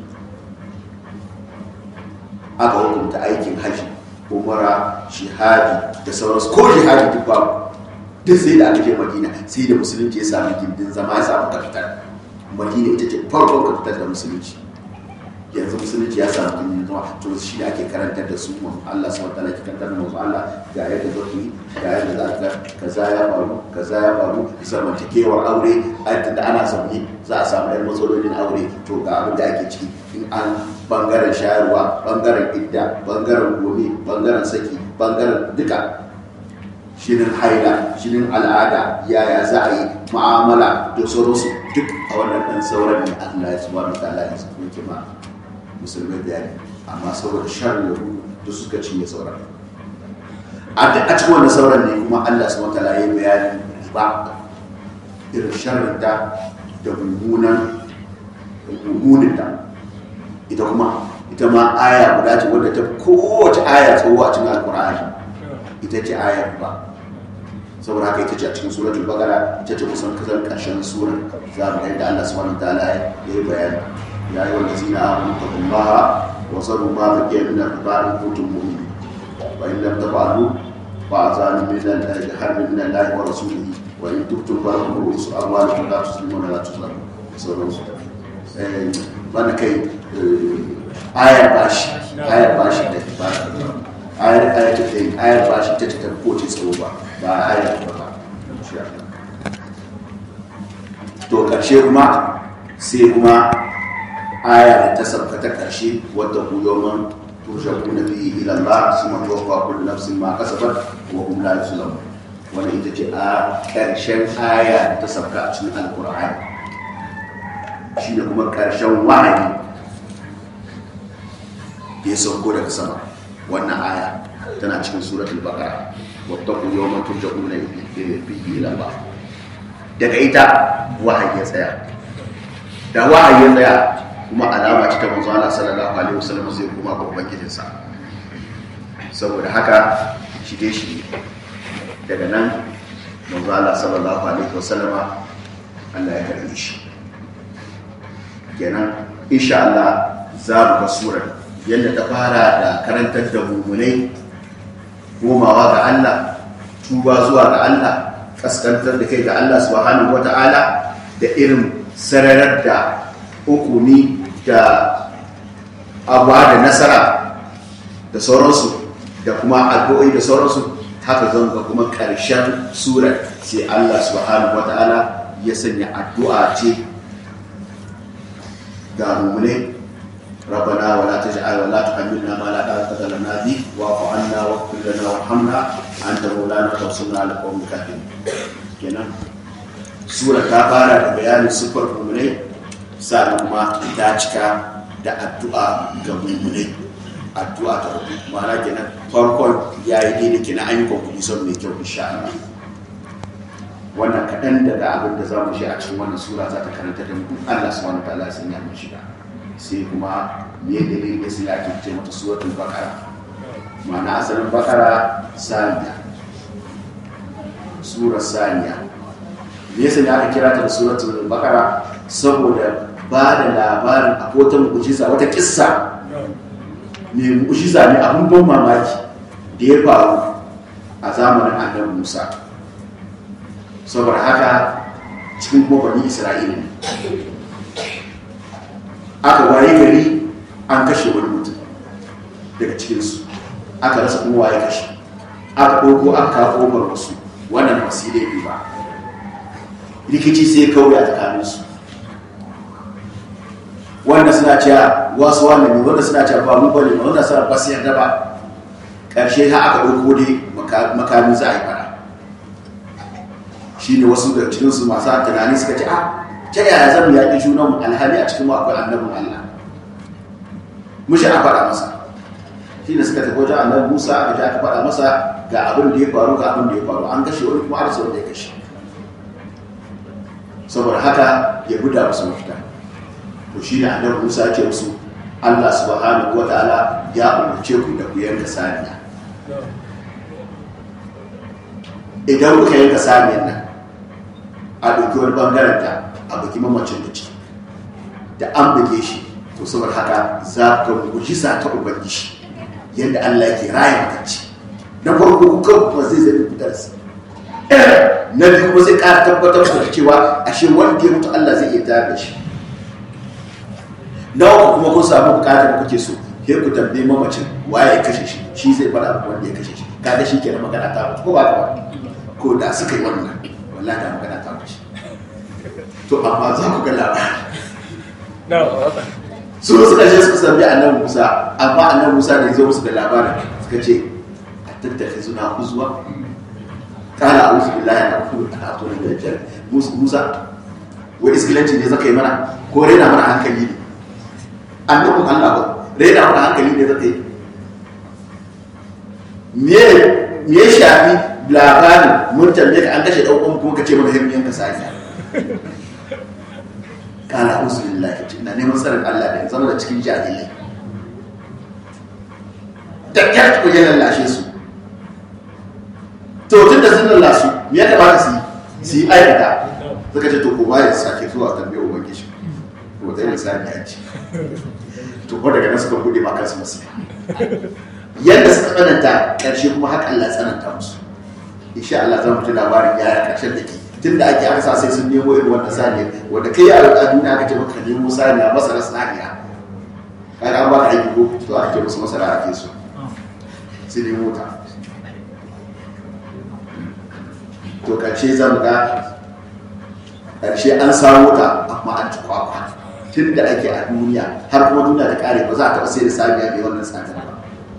aka hukunta aikin hajji umara shihadi da sauransu ko shihadi duk babu duk sai da aka je madina sai da musulunci ya sami gindin zama ya samu kafitar madina ita ce farkon kafitar da musulunci yanzu musulunci ya samu gindin zama to shi da ake karantar da su mu Allah subhanahu wataala ke karantar da mu Allah ga yadda za ku yi ga yadda za ka kaza ya faru kaza ya faru zamantakewar aure da ana zaune za a samu yan matsalolin aure to ga abin da ake ciki in an bangaren shayarwa bangaren idda bangaren gobe bangaren saki bangaren duka shinin haila shinin al'ada yaya za a yi ma'amala da sauransu duk a wannan ɗan sauran ne allah ya subhanahu wa ta'ala ya yake ma musulmai bayani amma saboda shan yahu da suka cinye sauran a duk a cikin wannan sauran ne kuma Allah subhanahu wataala ya yi bayanin ba irin sharrin ta da mummunan mummunin ta ita kuma ita ma aya guda ce wadda ta kowace aya tsawo a cikin alkur'ani ita ce ayar ba saboda haka ita ce a cikin suratul baqara ita ce kusan kasan karshen surar za mu ga yadda Allah subhanahu wataala ya yi bayani ya yi wanda zina amanu taqullaha wa saru ma baqiya min al-qur'ani kuntum mu'minin wa in lam taf'alu fa'azanu min al-harbi min Allah wa rasulihi wa in tubtum falakum ru'usu amwalikum la tuslimuna la tuzlamun sauransu wanda kai ayar bashi ayar bashi da ba ayar ayar ta kai ayar bashi ta ta ko ce tsaro ba ba ayar ba ba to karshe kuma sai kuma aya ta sabka ta karshe wadda ku yawman turjaquna bihi ila Allah summa tuwaffa kullu nafsin ma kasabat wa hum la yuzlamun wannan ita ce a karshen aya ta sabka a cikin alqur'ani shi da kuma karshen wahayi ya sauko daga sama wannan aya tana cikin suratul baqara wattaqu yawman turja'una fihi ila Allah daga ita wahayi ya tsaya da wahayi ya tsaya kuma alama ce ta manzo Allah sallallahu alaihi wasallam sai kuma ga ubangijin sa saboda haka shi dai shi daga nan manzo Allah sallallahu alaihi wasallam Allah ya karbi shi kenan insha Allah za mu ga surar yadda ta fara da karantar da mummunai komawa ga Allah tuba zuwa ga Allah kaskantar da kai ga Allah subhanahu wata'ala da irin sararar da hukumi da abuwa da nasara da sauransu da kuma addu'o'i da sauransu haka zan ga kuma ƙarshen surar sai Allah subhanahu wata'ala ya sanya addu'a ce ga mummunai ربنا ولا تجعل ولا تحملنا ما لا طاقة لنا به واعف عنا واغفر لنا وارحمنا أنت مولانا فانصرنا على القوم الكافرين kenan sura ta fara da bayanin siffar mummunai sannan kuma ta cika da addu'a ga mummunai addu'a ta rubu ma'ana kenan farkon ya yi daidai kenan an yi kwakwuni son mai kyau insha Allah wannan kaɗan daga abin da za mu shi a cikin wannan sura za ta karanta da mu Allah subhanahu wa ta'ala sun yi mun shiga sai kuma me dalilin da sai ake ce mata suratul baqara ma'ana asalin baqara saniya sura saniya me yasa ne aka kira ta da suratul baqara saboda ba da labarin a wata mu'jiza wata kissa mai mu'jiza ne abun ban mamaki da ya faru a zamanin annabi Musa saboda haka cikin kuma bani Isra'ila ne aka waye gari an kashe wani mutum daga cikinsu aka rasa kuma waye kashe aka ɗauko aka kawo ƙofar wasu wannan ba su laifi ba rikici sai kawai a tsakaninsu wanda suna cewa wasu wani ne wanda suna cewa ba mu bane ba wanda suna ba su yarda ba ƙarshe ha aka ɗauko dai makami za a yi fara shi ne wasu da cikinsu masu tunani suka ce a ta yaya zan yaƙi junan alhali a cikin akwai annabin Allah mushi a faɗa masa shi ne suka tafi wajen annabi Musa aka ji aka faɗa masa ga abin da ya faru ga abin da ya faru an kashe wani kuma arsa wanda ya kashe saboda haka ya guda musu mafita to shi ne annabi Musa ya ce musu Allah subhanahu wata'ala ya umarce ku da ku yanka saniya idan kuka yanka saniyar nan a ɗauki wani ɓangaren ta a baki mamacin da ciki da an buge shi to saboda haka za ka mujiza ta ubangiji yadda Allah yake raya makanci na farko kuka kuma zai zai fitar su na biyu kuma zai ƙara tabbatar da cewa ashe wanda ya mutu Allah zai iya tayar da shi na uku kuma kun samu bukatar da kuke so sai ku tambayi mamacin waye ya kashe shi shi zai faɗa wanda ya kashe shi kaga shi kenan magana ta mutu ko ba ka ba ko da suka yi wannan wallahi da magana ta mutu to amma za ku ga labari su suka je suka sami annabi musa amma annabi musa da ya zo musu da labarin suka ce a tattaka suna kuzuwa kala a wusu billahi na kuma a tunan da jar musa wai iskilanci ne zaka yi mana ko raina mana hankali ne annabin allah ba raina mana hankali ne zaka yi me me ya shafi labarin mun tambaye ka an kashe ɗan uwan kuma ka ce mana hin yanka saniya kana uzulillahi ina neman tsarin Allah da ya zama da cikin jahilai da kyar ku ya lallashe su to tun da sun lallasu me ya kamata su yi su yi aikata suka ce to ko ba ya sake zuwa tambaye ubangiji to da yin sani ya ce to ko daga nan suka bude ma kansu masu yadda suka tsananta karshe kuma haka Allah ya tsananta musu insha Allah zan mutu labarin yaya karshen da ke tun da ake aka sa sai sun nemo irin wannan saniya wanda kai a duniya aka ce maka nemo saniya masara saniya kaga an baka aiki ko to aka ce musu masara ake so sai nemo ta to karshe zan ga karshe an samu ta amma an ci kwakwa tun da ake a duniya har kuma duniya ta kare ba za a taɓa sai da saniya mai wannan tsadar ba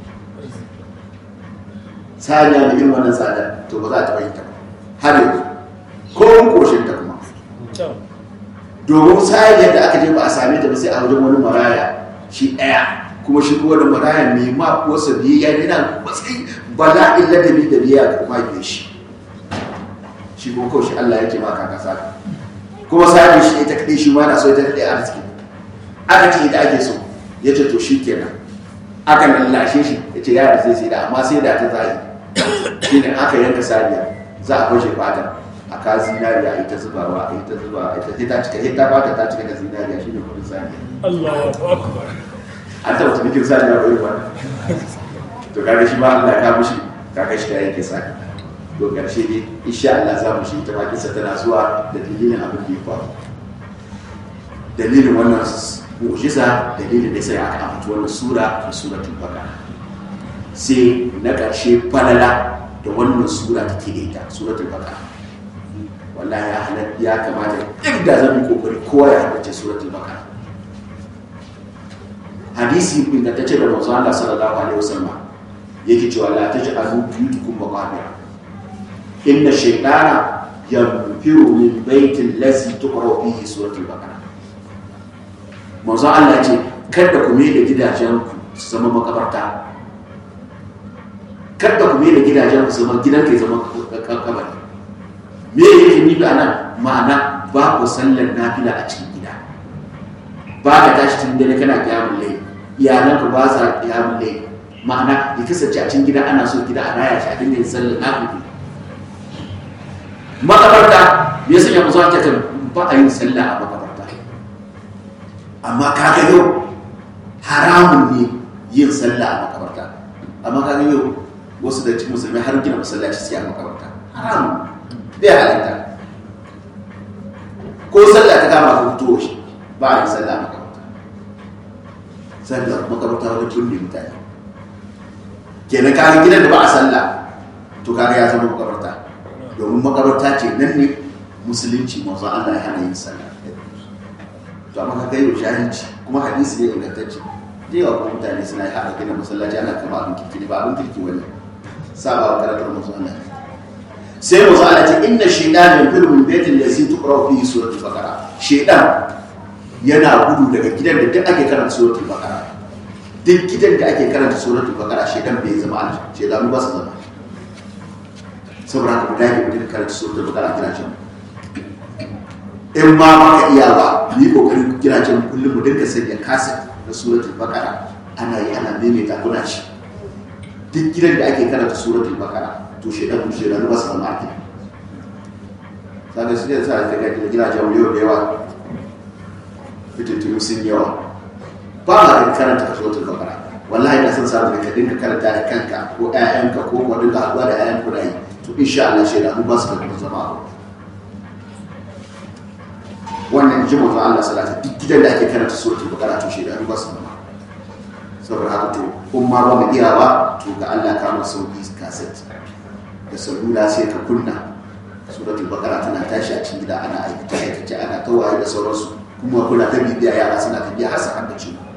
saniya mai irin wannan tsadar to ba za a taɓa yin ta ba har yanzu ko mun koshin ta kuma domin saniyar da aka je ba a same ta ba sai a wajen wani maraya shi ɗaya kuma shi kuma da maraya mai ma kuwarsa biyayya yana matsayi bala'in ladabi da biyayya ga kuma shi shi kuma kawai shi Allah yake ma kaka saka kuma sani shi ita kaɗai shi ma yana so ita kaɗai arziki aka ce ita ake so ya ce to shi kenan aka lallashe shi ya ce yara zai sai da amma sai da ta zai shi ne aka yanka saniya za a bashe fata a ka zinariya a ita zubawa a ita zubawa a ita sai ta cika sai ta fata ta cika da zinariya shi ne kudin saniya Allahu akbar an taɓa tunakin saniya ko yi wannan to kaga shi ma Allah ya kawo shi kaga shi ta yanke saniya to karshe ne insha Allah za mu shi ta bakinsa tana zuwa da dalilin abin da ya faru dalilin wannan mu'jiza dalilin da sai aka ambaci wannan sura da suratul baqara sai na karshe falala da wannan sura take da ita suratul baqara wallahi ya halar ya kamata duk da zan kokari kowa ya haddace suratul baqara hadisi ingantacce da manzo Allah sallallahu alaihi wasallam yake cewa la taj'alu buyutakum maqabira inna shaytana yanfiru min baitin lazi tuqra fihi suratul baqara manzo Allah ce kada ku mai da gidajen ku su zama makabarta kada ku mai da gidajen ku su zama gidan kai zama kabari me yake ni da nan ma'ana ba ku sallar nafila a cikin gida ba ka tashi cikin dare kana kiyamun lai iyalanka ba sa kiyamun lai ma'ana ya kasance a cikin gida ana so gida a raya shi a dinga yin sallar nafila makabarta ya sanya mu zuwa kan ba a yin sallah a makabarta amma kaga yau haramun ne yin sallah a makabarta amma kaga yau wasu da cikin musulmai har gina masallaci sai a makabarta haramun bai halatta ko sallah ta kama ko fito shi ba a yin sallah a makabarta sallah makabarta wani tunne mutane kenan kaga gidan da ba a sallah to kaga ya zama makabarta domin makabarta ce nan ne musulunci mazu Allah ya hana yin sallah to amma ka gaiwa jahilci kuma hadisi ne ingantacce da yawa kuma mutane suna yi haɗa gina masallaci ana kama abin kirki ne ba abin kirki wani saba wa karatar mazu Allah sai mazu Allah ce inna shaidan min fil min baitin da zai tukura fi suratul baqara shaidan yana gudu daga gidan da duk ake karanta suratul baqara duk gidan da ake karanta suratul baqara shaidan bai zama Allah shaidanu ba su zama saboda haka mu dage mu dinga karanta suratul baqara kira can in ma baka iya ba mu yi kokarin kira can kullum mu dinga sanya kasa na suratul baqara ana yi ana maimaita kuna shi duk gidan da ake karanta suratul baqara to shedan mu shedan ba su zama akida saka su ne sa ta ga gidajen yau da yawa fitintunu sun yawa ba ma karanta suratul baqara wallahi na san sabu ka dinga karanta da kanka ko ƴaƴanka ko ko dinga haɗuwa da ƴaƴan ku yi to insha Allah shi da ba su da zama abu wannan ji manzo Allah salatu duk gidan da ake karanta suratul baqara to shi da ba su zama saboda haka to kun ma ba mu iya ba to ga Allah ka mu sauki kaset da salula sai ka kunna suratul baqara tana tashi a cikin gida ana aikata aikace ana tawaye da sauransu kuma kuna ta bibiya yara suna tafiya har su haddace mu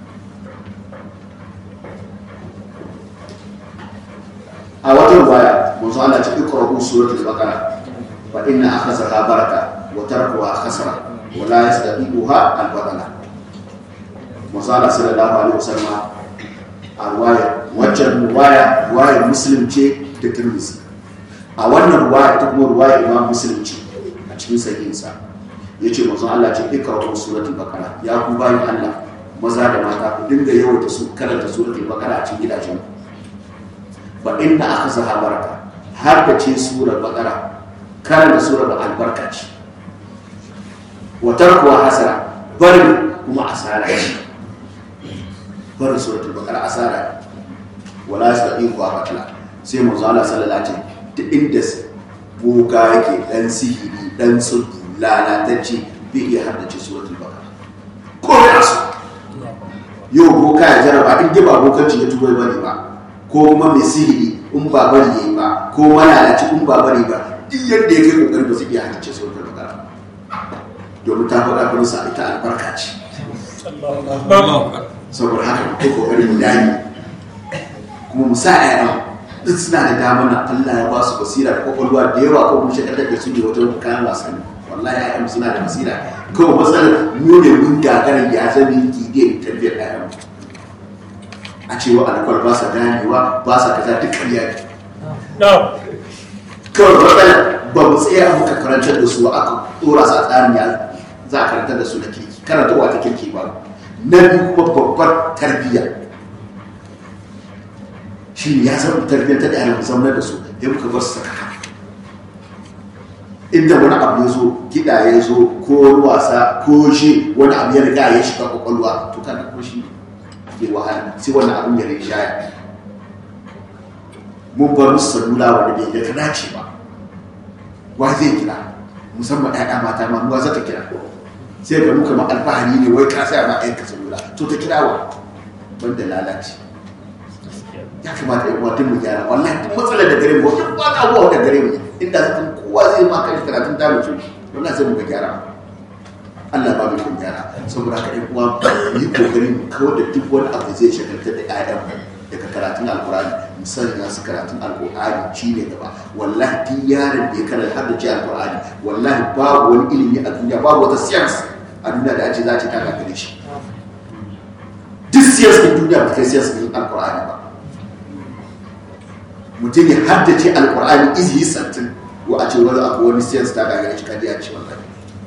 a wata ruwaya manzo Allah ce iqra'u suratul baqara fa inna akhadhaha baraka wa tarkuha khasra wa la yastati'uha al-badala manzo Allah sallallahu alaihi wasallam a ruwaya waccan ruwaya ruwaya muslim ce da turmisi a wannan ruwaya ta kuma ruwaya imam muslim ce a cikin sahihinsa ya ce mazan Allah ce ikra'u suratul baqara ya ku bayan Allah maza da mata ku dinga yawaita su karanta suratul baqara a cikin gidajen fa inna akhzaha baraka har da ce surar baqara karanta surar albarka ce wa tarkuwa hasara barin kuma asara ce barin suratul baqara asara ne wala yastati'u wa batala sai manzo Allah sallallahu alaihi wasallam da inda boka yake dan sihiri dan sulhu lalatacce bai iya haddace suratul baqara ko ya so yau boka ya jaraba in ba bokanci ya tubai bane ba ko kuma mai sihiri in ba bari yayi ba ko malalaci in ba bari ba duk yadda ya kai kokari ba zai iya haddace suratul baqara domin ta faɗa kuma sa ita albarka ce saboda haka ko kokari mu dani kuma mu sa ƴaƴan duk suna da dama na Allah ya ba su basira da kwakwalwa da yawa ko kuma shakar da su ne wata kayan wasanni wallahi ƴaƴan suna da basira kawai matsalar mu ne mun gagarar ya zama ki da tarbiyyar ƴaƴan a cewa alkwal ba sa ganewa ba sa kaza duk ƙarya ne kawai matsalar ba mu tsaya muka karantar da su aka dora su a tsarin ya za a karantar da su na kirki karantarwa ta kirki ba na biyu kuma babbar tarbiyya shi ne ya san tarbiyyar ta da musamman da su ya muka bar su saka inda wani abu ya zo kiɗa ya zo ko wasa ko shi wani abu ya riga ya shiga kwakwalwa to kana kuma shi ke wahala sai wani abun ya rinjaya mun bar musu salula wanda bai da ta dace ba wa zai kira musamman ɗaya mata ma ruwa za ta kira sai ga muka ma alfahari ne wai ka saya ma ɗayan ka salula to ta kira wa banda lalace ya kamata ya kuma mu gyara wallahi duk matsalar da gare mu wata ba ta abuwa da gare mu inda zaka kowa zai ma kai karatun da mutum wallahi sai mu ga gyara Allah ba mu kun gyara saboda haka ɗan uwa mu yi kokari mu kawar da duk wani abu zai shagaltar da ƴaƴan mu daga karatun alkurani misali na su karatun alkurani shi ne gaba wallahi duk yaron da ya karanta har da ji alkurani wallahi babu wani ilimi a duniya babu wata science a duniya da ake za ta taka gare shi duk science din duniya ba kai science din alkurani ba mutum ya haddace alkur'ani izi yi santin ko a ce wani abu wani science ta gagare shi kadiya ce wallahi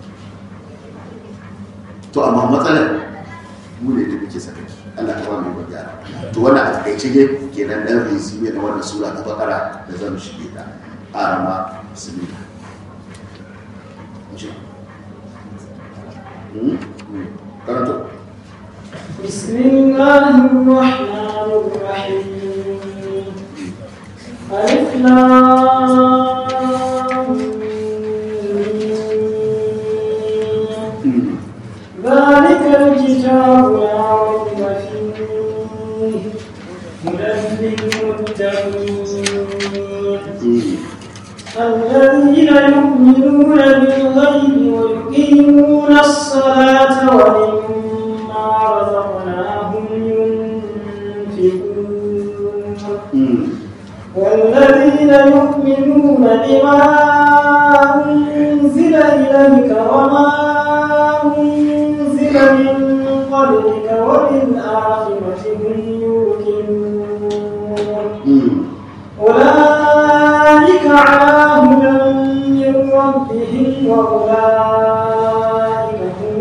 to amma matsalar mu ne da muke saka Allah ta wani ba gyara to wannan a takaice ne kenan dan resume na wannan sura ta bakara da zan shige ta arama bismillah karanto بسم الله الرحمن الرحيم ألف لام ميم. ذلك الكتاب لا ريب فيه هدى للمتقين الذين يؤمنون بالغيب ويقيمون الصلاة ومما رزقناهم ينفقون والذين يؤمنون بما أنزل إليك وما أنزل من قبلك وبالآخرة هم يوقنون أولئك على هدى من ربهم وأولئك هم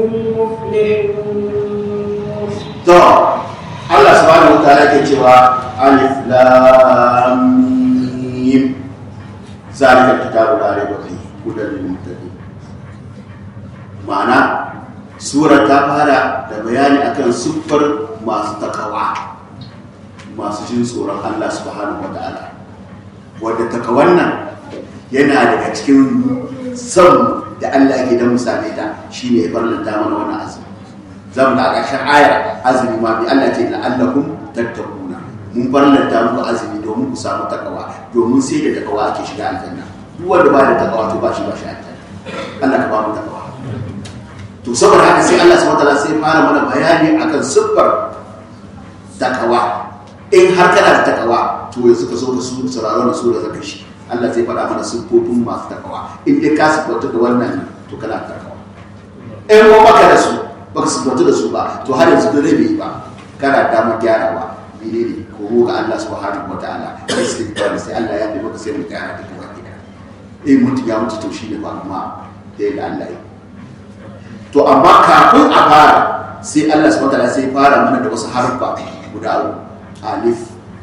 المفلحون to Allah subhanahu wa ta'ala ke cewa alif lam mim zalika kitabu la raiba fihi hudan lil muttaqin ma'ana sura ta fara da bayani akan siffar masu takawa masu jin tsoron Allah subhanahu wa ta'ala wadda takawan nan yana daga cikin son da Allah ke da musame ta shine ya farlanta mana wannan azumi zan da ƙarshen ayar azumi ma bi Allah ce la'allakum tattaquna mun farlanta muku azumi domin ku samu takawa domin sai da takawa ake shiga aljanna duk wanda ba da takawa to ba shi ba shi aljanna Allah ka ba mu takawa to saboda haka sai Allah subhanahu wataala sai fara mana bayani akan siffar takawa in har kana da takawa to yanzu ka zo ka su sauraron da sura zaka shi Allah zai faɗa mana siffofin masu takawa in dai ka siffanta da wannan to kana da takawa in kuma baka da su baka siffanta da su ba to har yanzu dare bai yi ba kana damar gyarawa menene ko ko ga Allah subhanahu wa ta'ala istighfar sai Allah ya nemi ka sai mu gyara duka baki da eh mutum ya mutu to shi ne ba kuma da yadda Allah ya to amma kafin a fara sai Allah subhanahu wa ta'ala sai fara mana da wasu harfa guda uku alif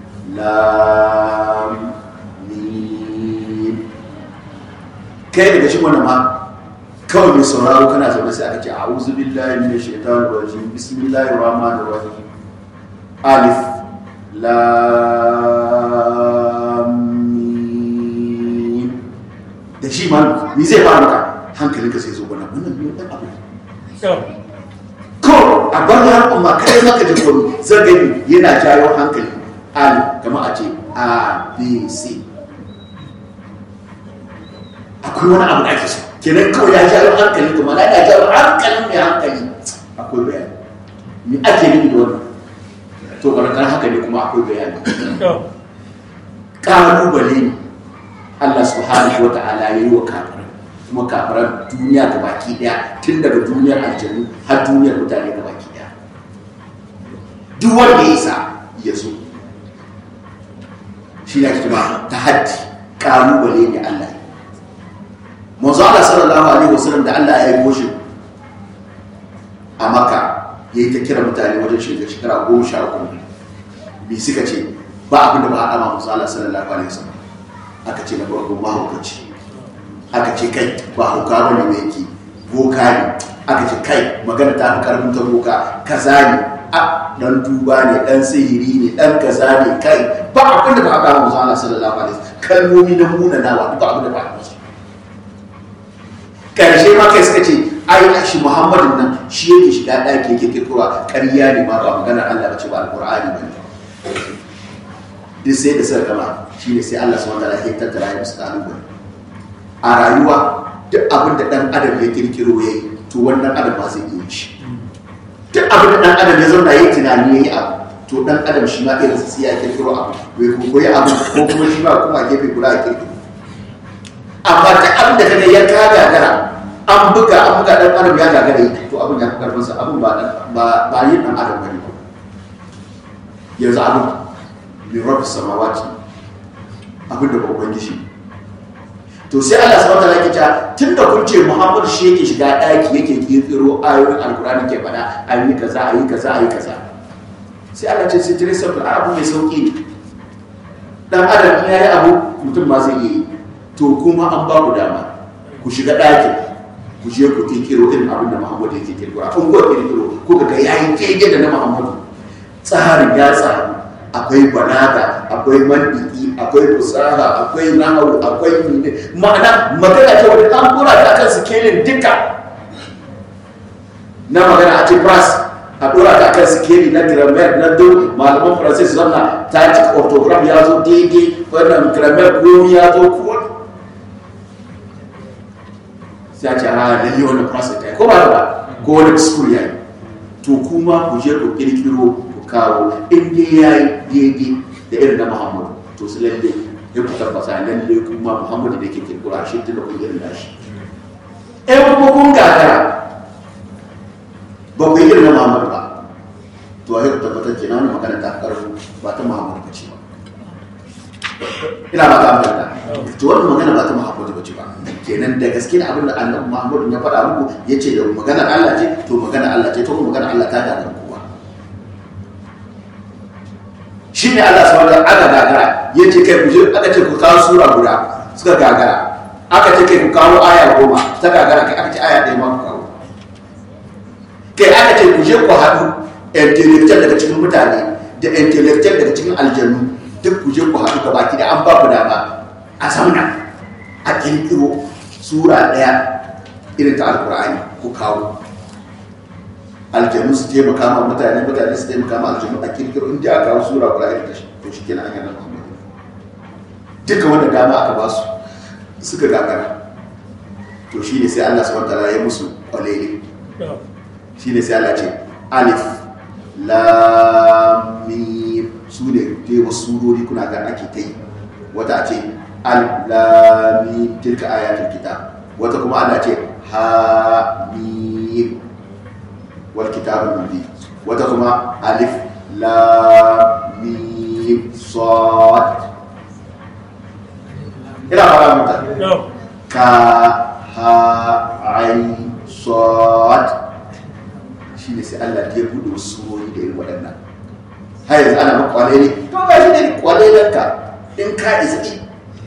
lam mim kai daga shi wannan ma kawai mai sauraro kana zaune sai aka ce a'udhu billahi minash shaitanir rajim bismillahir rahmanir rahim alif lam mim da shi ma ni zai fara maka hankalinka sai zo wannan wannan ne dan abu ko a bar ya amma kai maka da kwaro zai gani yana jawo hankali al kamar a ce a b c akwai wani abu da ake so kenan kawai ya jawo hankali kuma na ya jawo hankalin mai hankali akwai bayani me ake nufi da wannan to barakar haka ne kuma akwai bayani kalubale ne Allah subhanahu wa ta'ala ya yi wa kafirai kuma kafiran duniya ga baki daya tun daga duniyar aljanu har duniyar mutane ga baki daya duk wanda ya isa ya zo shi ne kuma ta haddi kalubale ne Allah ya manzo Allah sallallahu alaihi wasallam da Allah ya yi goshi a Makka ya yi ta kira mutane wajen shiga shekara goma sha uku bi suka ce ba abin da ba a dama manzo Allah sallallahu alaihi wasallam aka ce na farko mahaukaci aka ce kai ba hauka ba ne mai yake boka ne aka ce kai magana ta fi karfin ta boka kaza ne a dan duba ne dan sihiri ne dan kaza ne kai ba abin da ba a dama manzo Allah sallallahu alaihi wasallam kalmomi na munanawa ba abin da ba a masa karshe ma kai suka ce ai shi muhammadin nan shi yake shiga ɗaki yake kirkura ƙarya ne ma ba maganar allah bace ba alƙur'ani ba ne duk sai da suka gama shi ne sai allah subhanahu wataala ya tattara ya musu ƙalubale a rayuwa duk abin da ɗan adam ya kirkiro ya yi to wannan adam ba zai iya shi duk abin da ɗan adam ya zauna ya yi tunani ya yi abu to ɗan adam shi ma irinsa sai ya kirkiro abu bai koyi abu ko kuma shi ma kuma gefe guda a kirkiro amma duk abin da kaga ya ka gagara an buga an buga dan adam ya gagara yi to abin ya fi karfin sa abin ba ba ba yin dan adam bane yanzu abin min rabbi samawati abin da babban gishi to sai Allah subhanahu wataala yake cewa tunda kun ce Muhammad shi yake shiga daki yake kirkiro ayoyin alkurani ke fada ayi kaza ayi kaza ayi kaza sai Allah ce sai tire sabul abu mai sauki ne dan adam in yayi abu mutum ma zai yi to kuma an ba ku dama ku shiga ɗakin ku je ku kirkiro irin abin da Muhammadu yake kirkiro a kun kirkiro ko ga yayi kege da na Muhammadu tsarin ya tsaru akwai balaga akwai mandiki akwai fusaha akwai nahawu akwai ma'ana magana ce wanda an kura ta kan sikelin duka na magana a ce brass a dora ta kan sikeli na grammar na dole malaman francis zanna ta ci orthograph ya zo daidai wannan grammar gomi ya zo kuwa sai a ce a lalle wani process ta ko ba da ba ko wani school ya yi to kuma ku je ku kirkiro ku kawo in dai ya yi daidai da irin na muhammadu to su lalle ya ku tabbata lalle kuma muhammadu da ke kirkiro a shi tunda kun irin nashi in kuma kun gagara ba ku yi irin na muhammadu ba to a yi ku tabbatar ke na wani magana ta karfi ba ta muhammadu ba ce ba ina ba ta amfani to wannan magana ba ta muhammadu ba ce ba kenan da gaske ne abin da annabi muhammadu ya faɗa muku ya ce da maganar allah ce to maganar allah ce to kuma maganar allah ta gagara kowa shi ne allah sau da aka gagara ya ce kai ku je aka ce ku kawo sura guda suka gagara aka ce kai ku kawo aya goma ta gagara kai aka ce aya ɗaya ma ku kawo kai aka ce ku je ku haɗu intellectual daga cikin mutane da intellectual daga cikin aljanu duk ku je ku haɗu gaba ki da an ba ku dama a zauna a kirkiro sura ɗaya irin ta alkur'ani ku kawo aljanu su taimaka ma mutane mutane su taimaka ma aljanu a kirkiro inda a kawo sura guda irin ta shi to shi kenan an yana muhammadu duka wanda dama aka ba su suka gagara to shi ne sai allah subhanahu wa ta'ala ya musu kwalele shi ne sai allah ce alif lamim su ne dai wasu surori kuna ga ake ta yi wata ce alif tilka ayatul kitab wata kuma ana ce hamim wal kitabul mubin wata kuma alif lam mim mim sad ina fara muta ka ha ain sad shi ne sai Allah ya bude wasu surori da irin waɗannan har yanzu ana maka kwale ne to ga shi ne kwale ka in ka isa ki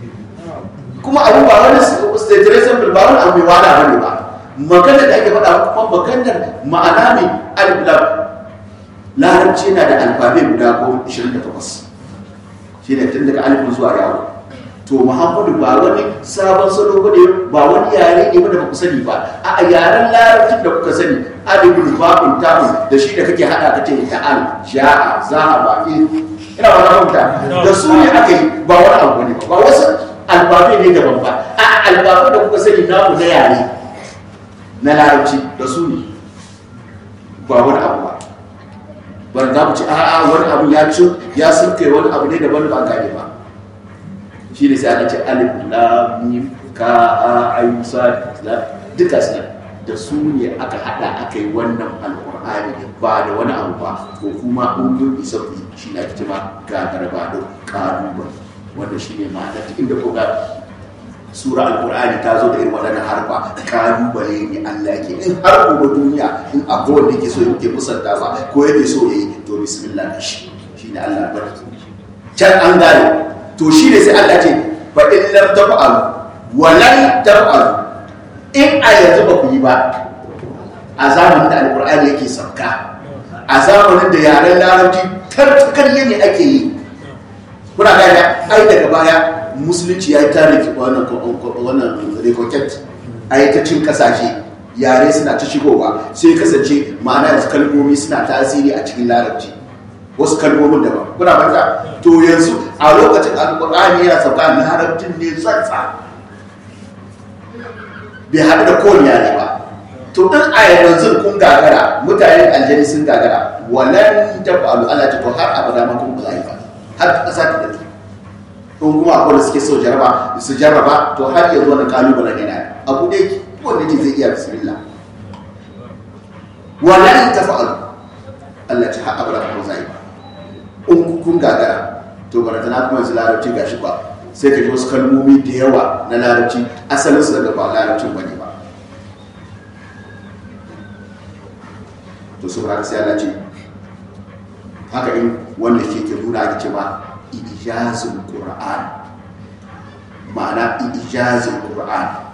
kuma abu ba wani station ba wani abu mai wada bane ba maganar da ake faɗa kuma maganar ma'ana ne alif larabci yana da alfabe guda goma ishirin da takwas shi ne tun daga alifin zuwa yawo to muhammadu ba wani sabon salo ba ne ba wani yare ne da ba ku sani ba a yaren larabcin da kuka sani alifin babin tamun da shi da kake hada kace ta'al ja'a zahaba ina ba na hukunta da su ne aka yi ba wani abu ne ba wasu alfabe ne daban ba a alfabe da kuka sani namu na yare na larabci da su ne ba wani abu ba ban za mu ci a'a wani abu ya ci ya sulke wani abu ne daban ba gane ba shi ne sai ana ce alif lam mim ka a ayu sad duka su da su ne aka hada aka yi wannan alqur'ani ba da wani abu ba ko kuma ungun isa ku shi na ake ma gagar ba da kalubale wanda shi ne ma'ana duk inda ko ga sura alkur'ani ta zo da irin waɗannan harfa kalubale ne Allah ke in har gobe duniya in abu wanda yake so yake musanta ba ko yake so yayi to bismillah da shi shine Allah bar can an gane to shi ne sai Allah ce fa in lam taf'alu wa lan taf'alu in a yanzu ba ku yi ba a zamanin da alkur'ani yake sauka a zamanin da yaren larabci tartakarye ne ake yi kuna gane ai daga baya musulunci ya yi tarihi wannan rikoket a yi ta cin kasashe yare suna ta shigowa sai kasance ma'ana da kalmomi suna tasiri a cikin larabci wasu kalmomin daban kuna banta to yanzu a lokacin alkur'ani ya sauka larabcin ne tsantsa bai haɗu da kowane yare ba to in a yanzu kun gagara mutanen aljani sun gagara walan tafalu ala ta to har abada ma kun ba za yi ba har ƙasa ta dake in kuma akwai da suke so jaraba su jarraba to har yanzu wani kalubalen yana abu da yake wanda ke zai iya bismillah wala in tafa'al Allah ta haɗa bara kuma zai ba in kun gagara to barata na kuma yanzu larabci gashi ba sai ka ji wasu kalmomi da yawa na larabci asalin su daga ba larabcin bane ba to saboda sai Allah ce haka in wanda ke ke nuna ake ce ma ijazin qur'an ma'ana ijazin qur'an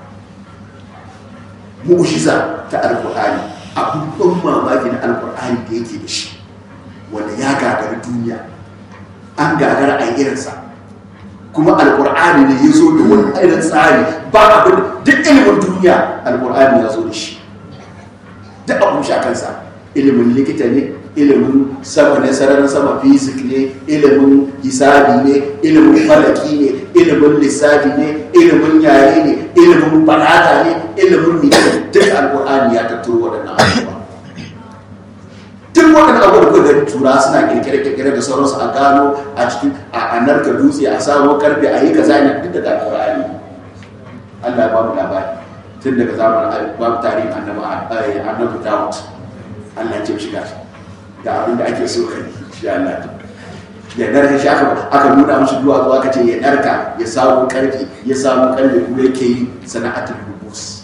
mu'jiza ta alqur'ani abun mamaki na alqur'ani da yake da shi wanda ya gagari duniya an gagara a irinsa kuma alqur'ani ne ya zo da wani irin tsari ba abin duk ilimin duniya alqur'ani ya zo da shi duk abun shi a kansa ilimin likita ne ilimin sama ne sararin sama fizik ne ilimin hisabi ne ilimin falaki ne ilimin lissafi ne ilimin yare ne ilimin balaga ne ilimin mene duk alkur'ani ya tattaro waɗannan abubuwa duk waɗannan abubuwa da tura suna kirkire-kirkire da sauransu a gano a cikin a narka dutse a samo karfe a yi kaza ne duk daga alkur'ani Allah ya ba mu labari tun daga zamanin babu tarihin annabi Dawud Allah ya ce shiga ga abin da ake so kai shi Allah ya narka shi aka aka nuna mishi duwatsu aka ce ya narka ya samu karfi ya samu karfi kuma yake yi sana'atul rubus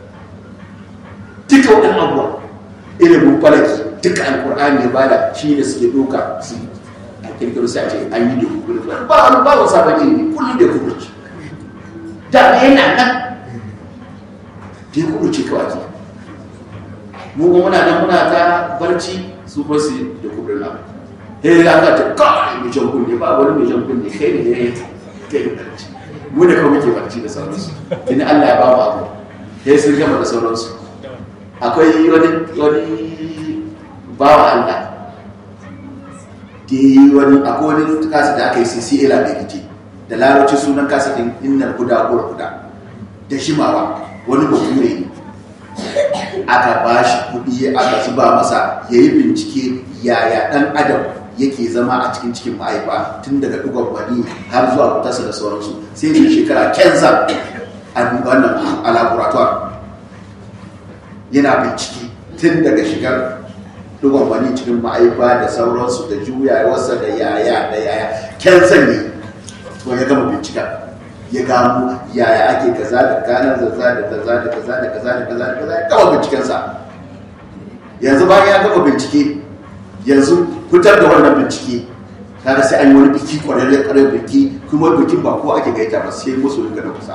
duka waɗannan abubuwa ilimin falaki duka alkur'ani ya bada shi ne suke doka su a kirkiro sai a ce an yi da hukuri ba wani ba wani sabon ilimi kullum da hukuri da yana nan da ya hukuri kawai ke mu muna nan muna ta barci su ba su da kudin abu he ya ka ta kawai mai jan kunne ba wani mai jan kunne kai ne ya kai da barci mu da kawai muke barci da sauransu tuni Allah ya ba mu abu he sun gama da sauransu akwai wani wani bawa Allah da yi wani akwai wani kasa da aka yi CCA labiriti da larabci sunan kasa din innar guda ko guda da shimawa wani bature ne aka ba shi kuɗi aka zuba masa ya yi bincike yaya ɗan adam yake zama a cikin cikin mahaifa tun daga ɗugon wani har zuwa fitarsa da sauransu sai da shekara kenza a wannan a laboratoire yana bincike tun daga shigar dugon wani cikin ma'aifa da sauransu da juyawarsa da yaya da yaya kyansan ne to ya gama bincika ya gano yaya ake kaza da ganar zaza da kaza da kaza da kaza da kaza da kaza ya gama bincikensa yanzu bayan ya gama bincike yanzu fitar da wannan bincike kaga sai an yi wani biki kwararre karar biki kuma bikin ba ko ake gaita ba sai musu rinka da kusa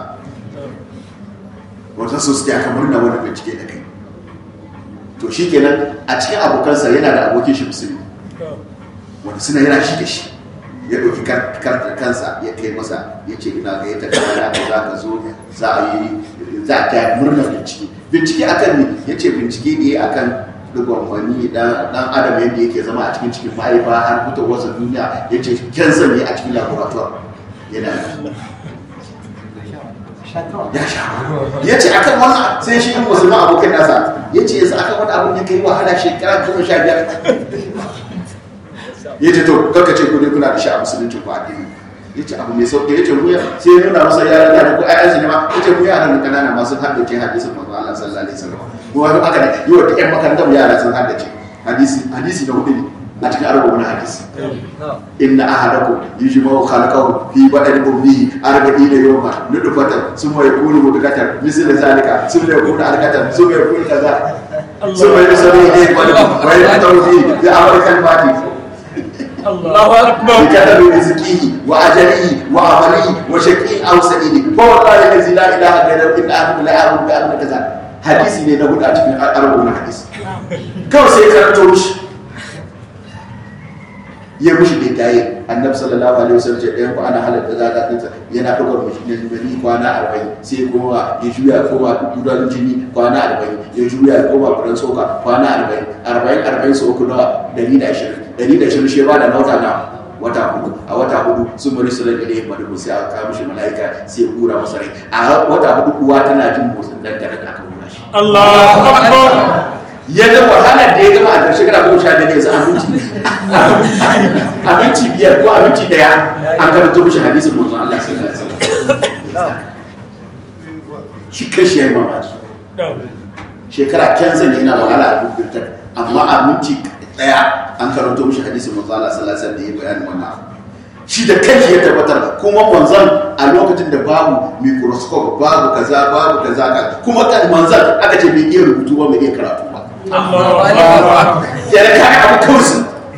wata su su aka murna wani bincike da kai to shi kenan a cikin abokansa yana da abokin shi musulmi wanda suna yana shi da shi ya ɗauki kartar kansa ya kai masa ya ce ina ga yadda kana da za ka zo za a yi za a ta murna bincike bincike akan ne ya ce bincike ne akan dugon wani dan adam yadda yake zama a cikin cikin mahaifa har fito wasu duniya ya ce kyansa ne a cikin laboratoire yana ya sha ya ce akan wannan sai shi in musulman abokan nasa ya ce yanzu akan wani abin ya kai wahala shekara goma sha biyar ya ce to kaka ce kudi kuna da shi a musulunci ko addini ya ce abu mai sauƙi ya ce mu sai ya nuna masa yaran da ko ayyansu ne ma ya ce mu yaran da kanana masu haddace hadisin manzo Allah sallallahu alaihi wasallam mu wani aka da yi wa ƴan makarantar yara sun haddace hadisi hadisi da hudu ne a cikin arba wani hadisi inna ahadakum yujma'u khalqahu fi badani ummihi arba'ina yawma nutfatan summa yakunu mudghatan misl zalika summa yakunu alqatan summa yakunu kaza summa yusalli ilayhi wa yaqulu fi bi amri kalmati الله اكبر بكتب رزقه واجله وعمله وشقي او سعيد فوالله الذي لا اله غيره ان احد لا يعلم بان كذا hadisi ne na hudu a cikin arba na hadisi kawai sai karanto mishi ya mushi bai tayi annabi sallallahu alaihi wasallam ce ɗayan ku ana halatta za ka tsinta yana ɗaukar mushi ne gani kwana arba'in sai kuma ya juya ya koma gudan jini kwana arba'in ya juya ya koma gudan soka kwana arba'in arba'in arba'in su uku nawa dari da ashirin dari da ashirin shi ba da nauta na wata hudu a wata hudu sun bari su rage ɗaya madu sai aka kawo mishi mala'ika sai ya kura masa rai a wata hudu uwa tana jin motsin dan da aka kura shi الله اكبر ya ga wahalar da ya gama a ƙarshe kana goma sha biyar yanzu abinci abinci biyar ko abinci daya an karanta mishi hadisin manzon Allah sallallahu alaihi wasallam shi kashi yayi mamaki shekara kyansa ne yana wahala a dukkan amma abinci daya an karanto mishi hadisin manzon Allah sallallahu alaihi wasallam da ya bayani wannan abu shi da kanshi ya tabbatar kuma manzon a lokacin da babu microscope babu kaza babu kaza ka kuma kan manzon aka ce bai iya rubutu ba bai iya karatu ba ya da kai abu kawai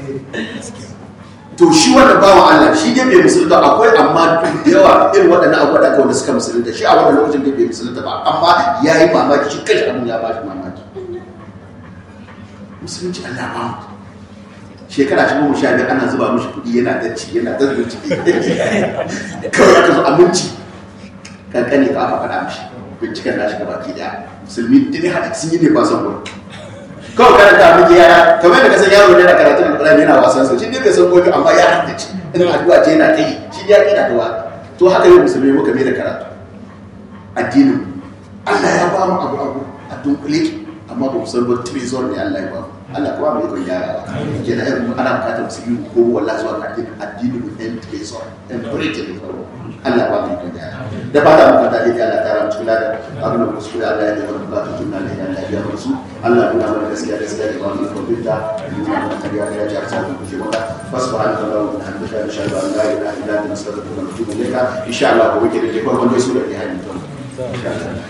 to shi wannan bawa Allah shi dai bai musulunta akwai amma da yawa irin waɗannan abubuwa da aka wanda suka musulunta shi a wannan lokacin dai bai musulunta ba amma ya yi mamaki shi kai abin ya ba shi mamaki musulunci Allah ba mu shekara shi goma sha biyar ana zuba mishi kuɗi yana dacci yana ta bincike kawai aka zo aminci kankane ka aka faɗa mishi binciken nashi ga baki daya musulmi dini haɗa sun yi ne ba son gudu kawai karanta miki yara kamar da kasan yaro ne na karatun alƙur'ani yana wasan sa shi ne bai san gobe amma ya haddace in addu'a ce yana kai shi ya kina da wa to haka yau musulmi muka mai da karatu addinin Allah ya ba mu abu abu a dunkule amma ba mu san ba trezor ne Allah ya ba mu Allah kuma mai ikon gyarawa ke da irin ana bukatar musulmi ko wallahi zuwa ga addinin addinin mu ɗan trezor ɗan burete ne farko Allah ba mu ikon gyarawa da ba ta muka daɗe Allah ta ramu cikin ladan abin da musu da Allah ya yi wani bukatun tunna ne Allah ya biya musu Allah nuna mana gaskiya gaskiya da ba mu ikon binta nuna mana kariya da ya ji arsa da kuke maka fasbahana kallahu wa bihamdika nashhadu an la ilaha illa anta nastaghfiruka wa natubu ilayka insha Allah gobe ke da farkon gaisuwa da ke hannun insha Allah